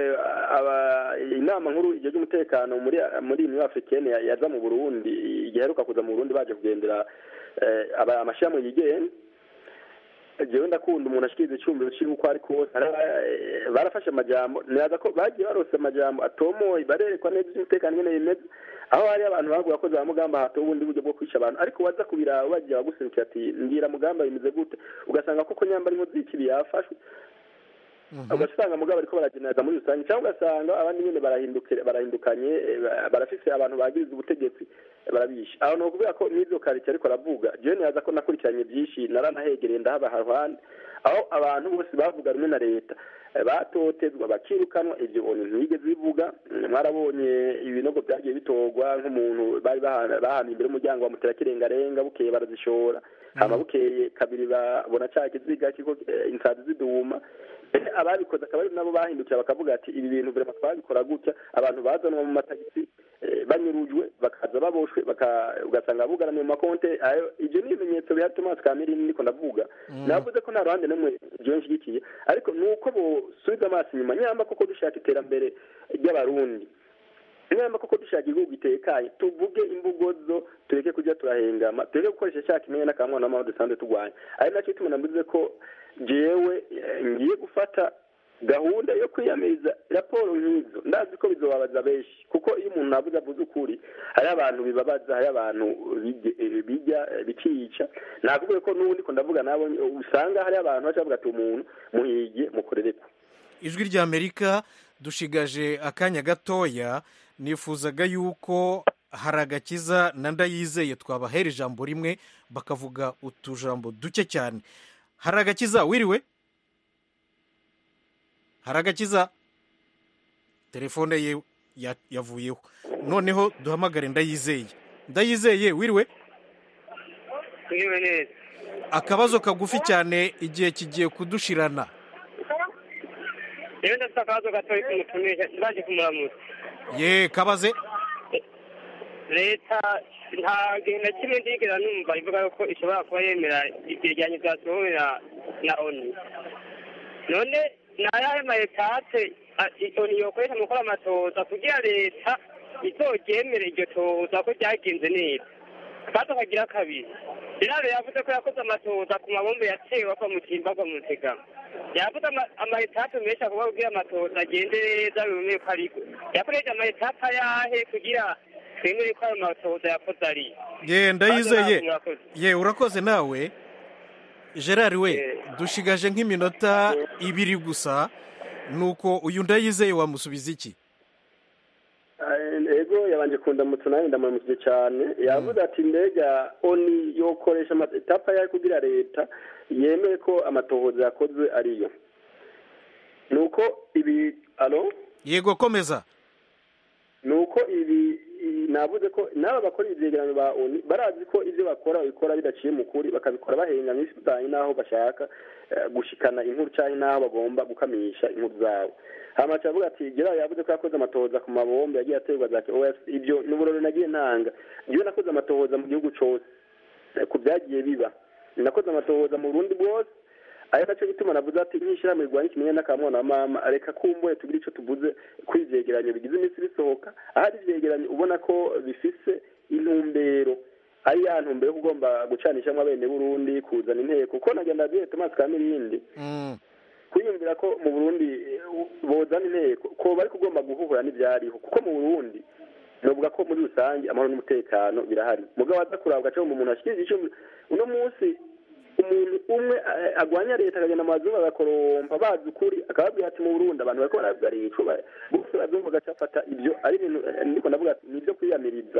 inama nkuru igihe cy'umutekano muri muri uniyo africaine yaza mu burundi igihe aheruka kuza mu burundi baje kugendera amashyirahamwe yigenga jewe ndakunda umuntu ashikiriza icyumviro ciwe uko ari kose barafashe amajambo niraza ko bagiye barose amajambo atomoye barerekwa neza iby'umutekano nyene bimeze aho hari abantu bavuga ko za mugamba hato ubundi buryo bwo kwica abantu ariko waza kubiraba bagiye baguserukira ati mbwira mugamba bimeze gute ugasanga koko nyamba ari z'ikibi yafashwe ugasanga mugabo ariko barageneraza muri rusange cyangwa ugasanga abandi nyine barahindukanye barafise abantu bagiriza ubutegetsi barabisha aho ni ukuvuga ko n'ibyo karitsiye ariko aravuga jewe nibaza ko nakurikiranye byinshi naranahegereye ndahaba haruhande aho abantu bose bavuga rumwe na leta batotezwa bakirukanwa ibyo bintu ntibigeze bivuga mwarabonye ibinogo byagiye bitorwa nk'umuntu bari bahana imbere y'umuryango wa muterakirengarenga bukeye barazishora hama bukeye kabiri babona cya kiziga kiko insazi ziduma ababikoze akaba ari nabo bahindukira bakavuga ati ibi bintu birema twabikora gutya abantu bazanwa mu matagisi banyurujwe bakaza baboshwe ugasanga bugaraniye mu makonte ibyo ni ibimenyetso biha tomasi kamerine niko ndavuga navuze ko nta ruhande n'umwe ibyo nshyigikiye ariko ni uko bosubiza amaso inyuma nyamba koko dushaka iterambere ry'abarundi nyamba koko dushaka igihugu gitekanye tuvuge imvugo zo tureke kujya turahengama tureke gukoresha cya kimenye n'akamwana n'amahoro dusanzwe turwanya ari nacyo ituma navuze ko jewe ngiye gufata gahunda yo kwiyamiriza raporo nk'izo ndazi ko bizobabaza benshi kuko iyo umuntu avuze avuze ukuri hariho abantu bibabaza hariho abantu bijya bikica navuga ko n'ubundi ko ndavuga nabo usanga hariho abantu baca bavuga ati umuntu muhige mukorereko ijwi ry'amerika dushigaje akanya gatoya nifuzaga yuko hari agakiza na ndayizeye twabahera ijambo rimwe bakavuga utujambo duke cyane hari agakiza wiriwe hari agakiza telefone ye yavuyeho noneho duhamagare ndayizeye ndayizeye wiriwe wiriwe neza akabazo kagufi cyane igihe kigiye kudushirana rero ndafite akabazo gatoya kumutumisha baje kumuramutsa ye kabaze leta nta gihe na kimwe ndigera numva ivuga ko ishobora kuba yemera ibyegeranyo byasohowe na oni none ni ayahe mayetape oni yokoresha mu gukora amatoza kugira leta izoryemere iryo toza ko ryagenze neza kandi akagira kabiri irare yavuze ko yakoze amatoza ku mabombe yatewe ava mu kimba ava mu tegama yavuze amayetape menshi avuga kugira amatoza agende neza biboneye ko ariko yakoresha amayetape ayahe kugira twemere ko ayo matoza yakoze ari ye ndayizeye ye urakoze nawe gerard we dushigaje nk'iminota ibiri gusa nuko uyu ndayizeye wamusubiza iki ego yabanje kundamutsa nawe ndamamukije cyane yavuze ati mbega oni yokoresha amatapa yayo kugira leta yemeye ko amatohoza yakozwe ariyo ni uko ibi alo yego komeza ni uko ibi navuze ko n'aba bakora ibyegeranyo ba oni barazi ko ibyo bakora babikora bidaciye mu kuri bakabikora bahengamye bidanye n'aho bashaka gushikana inkuru cyangwa n'aho bagomba gukamisha inkuru zabo hamaca avuga ati gerard yavuze ko yakoze amatohoza ku mabombe yagiye aterwa za os ibyo ni uburori nagiye ntanga njyewe nakoze amatohoza mu gihugu cyose ku byagiye biba nakoze amatohoza mu burundi bwose ari nacyo gituma navuze ati nk'ishyirahamwe rirwanya ikimenyane n'akamwana wa mama reka kumbure tugire icyo tuvuze kuri ibyegeranyo bigize iminsi bisohoka ahari ibyegeranyo ubona ko bifise intumbero ari ya ntumbero yo kugomba gucanishamo abene burundi kuzana inteko kuko nagenda abwiye tomasi kamirindi kwiyumvira ko mu burundi bozana inteko ko bari kugomba guhura n'ibyariho kuko mu burundi novuga ko muri rusange amahoro n'umutekano birahari mugabo aza kurabwa cyangwa umuntu ashyikiriza icyo uno munsi umuntu umwe agwanya leta akagenda mu mazungu agakorompa bazi ukuri akababwira ati mu burundi abantu bariko barabwaricwa bose bazungu bagaca bafata ibyo ari ibintu ndiko ndavuga ni ibyo kwiyamiriza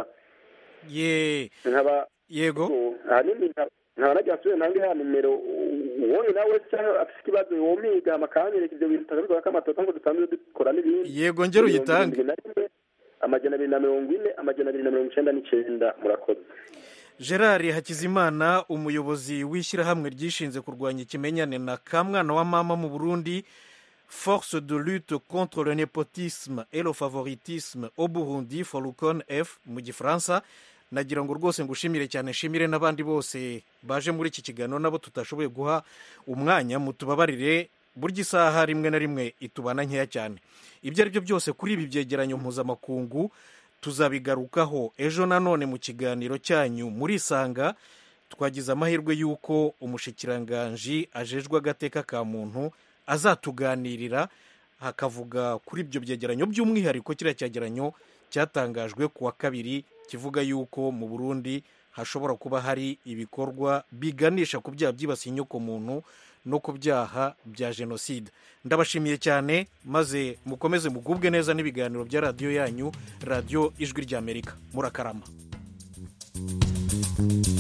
ye nkaba yego ahanini nkaba nagira nsubire nange ya nimero uwonye nawe cyangwa afite ikibazo yomiga amakanyereka ibyo bintu tutabivuga ko amatoto ngo dusanzwe dukora n'ibindi yego ngero uyitange amajana abiri na mirongo ine amajana abiri na mirongo icenda n'icenda murakoze gerard hakizimana umuyobozi w'ishyirahamwe ryishinze kurwanya ikimenyane na kamwana wa mama mu burundi force de lutte contre le nepotisme et le favoritisme au burundi forukon f mu gifaransa nagira ngo rwose ngushimire cyane nshimire n'abandi bose baje muri iki kiganiro nabo tutashoboye guha umwanya mutubabarire burya isaha rimwe na rimwe itubana nkeya cyane ibyo ari byo byose kuri ibi byegeranyo mpuzamakungu tuzabigarukaho ejo nanone mu kiganiro cyanyu murisanga twagize amahirwe y'uko umushikiranganji ajejwe agateka ka muntu azatuganirira hakavuga kuri ibyo byegeranyo by'umwihariko kiriya cyegeranyo cyatangajwe ku wa kabiri kivuga yuko mu burundi hashobora kuba hari ibikorwa biganisha ku byaha byibasiye inyokomuntu no ku byaha bya jenoside ndabashimiye cyane maze mukomeze mugubwe neza n'ibiganiro bya radiyo yanyu radiyo ijwi ry'amerika murakarama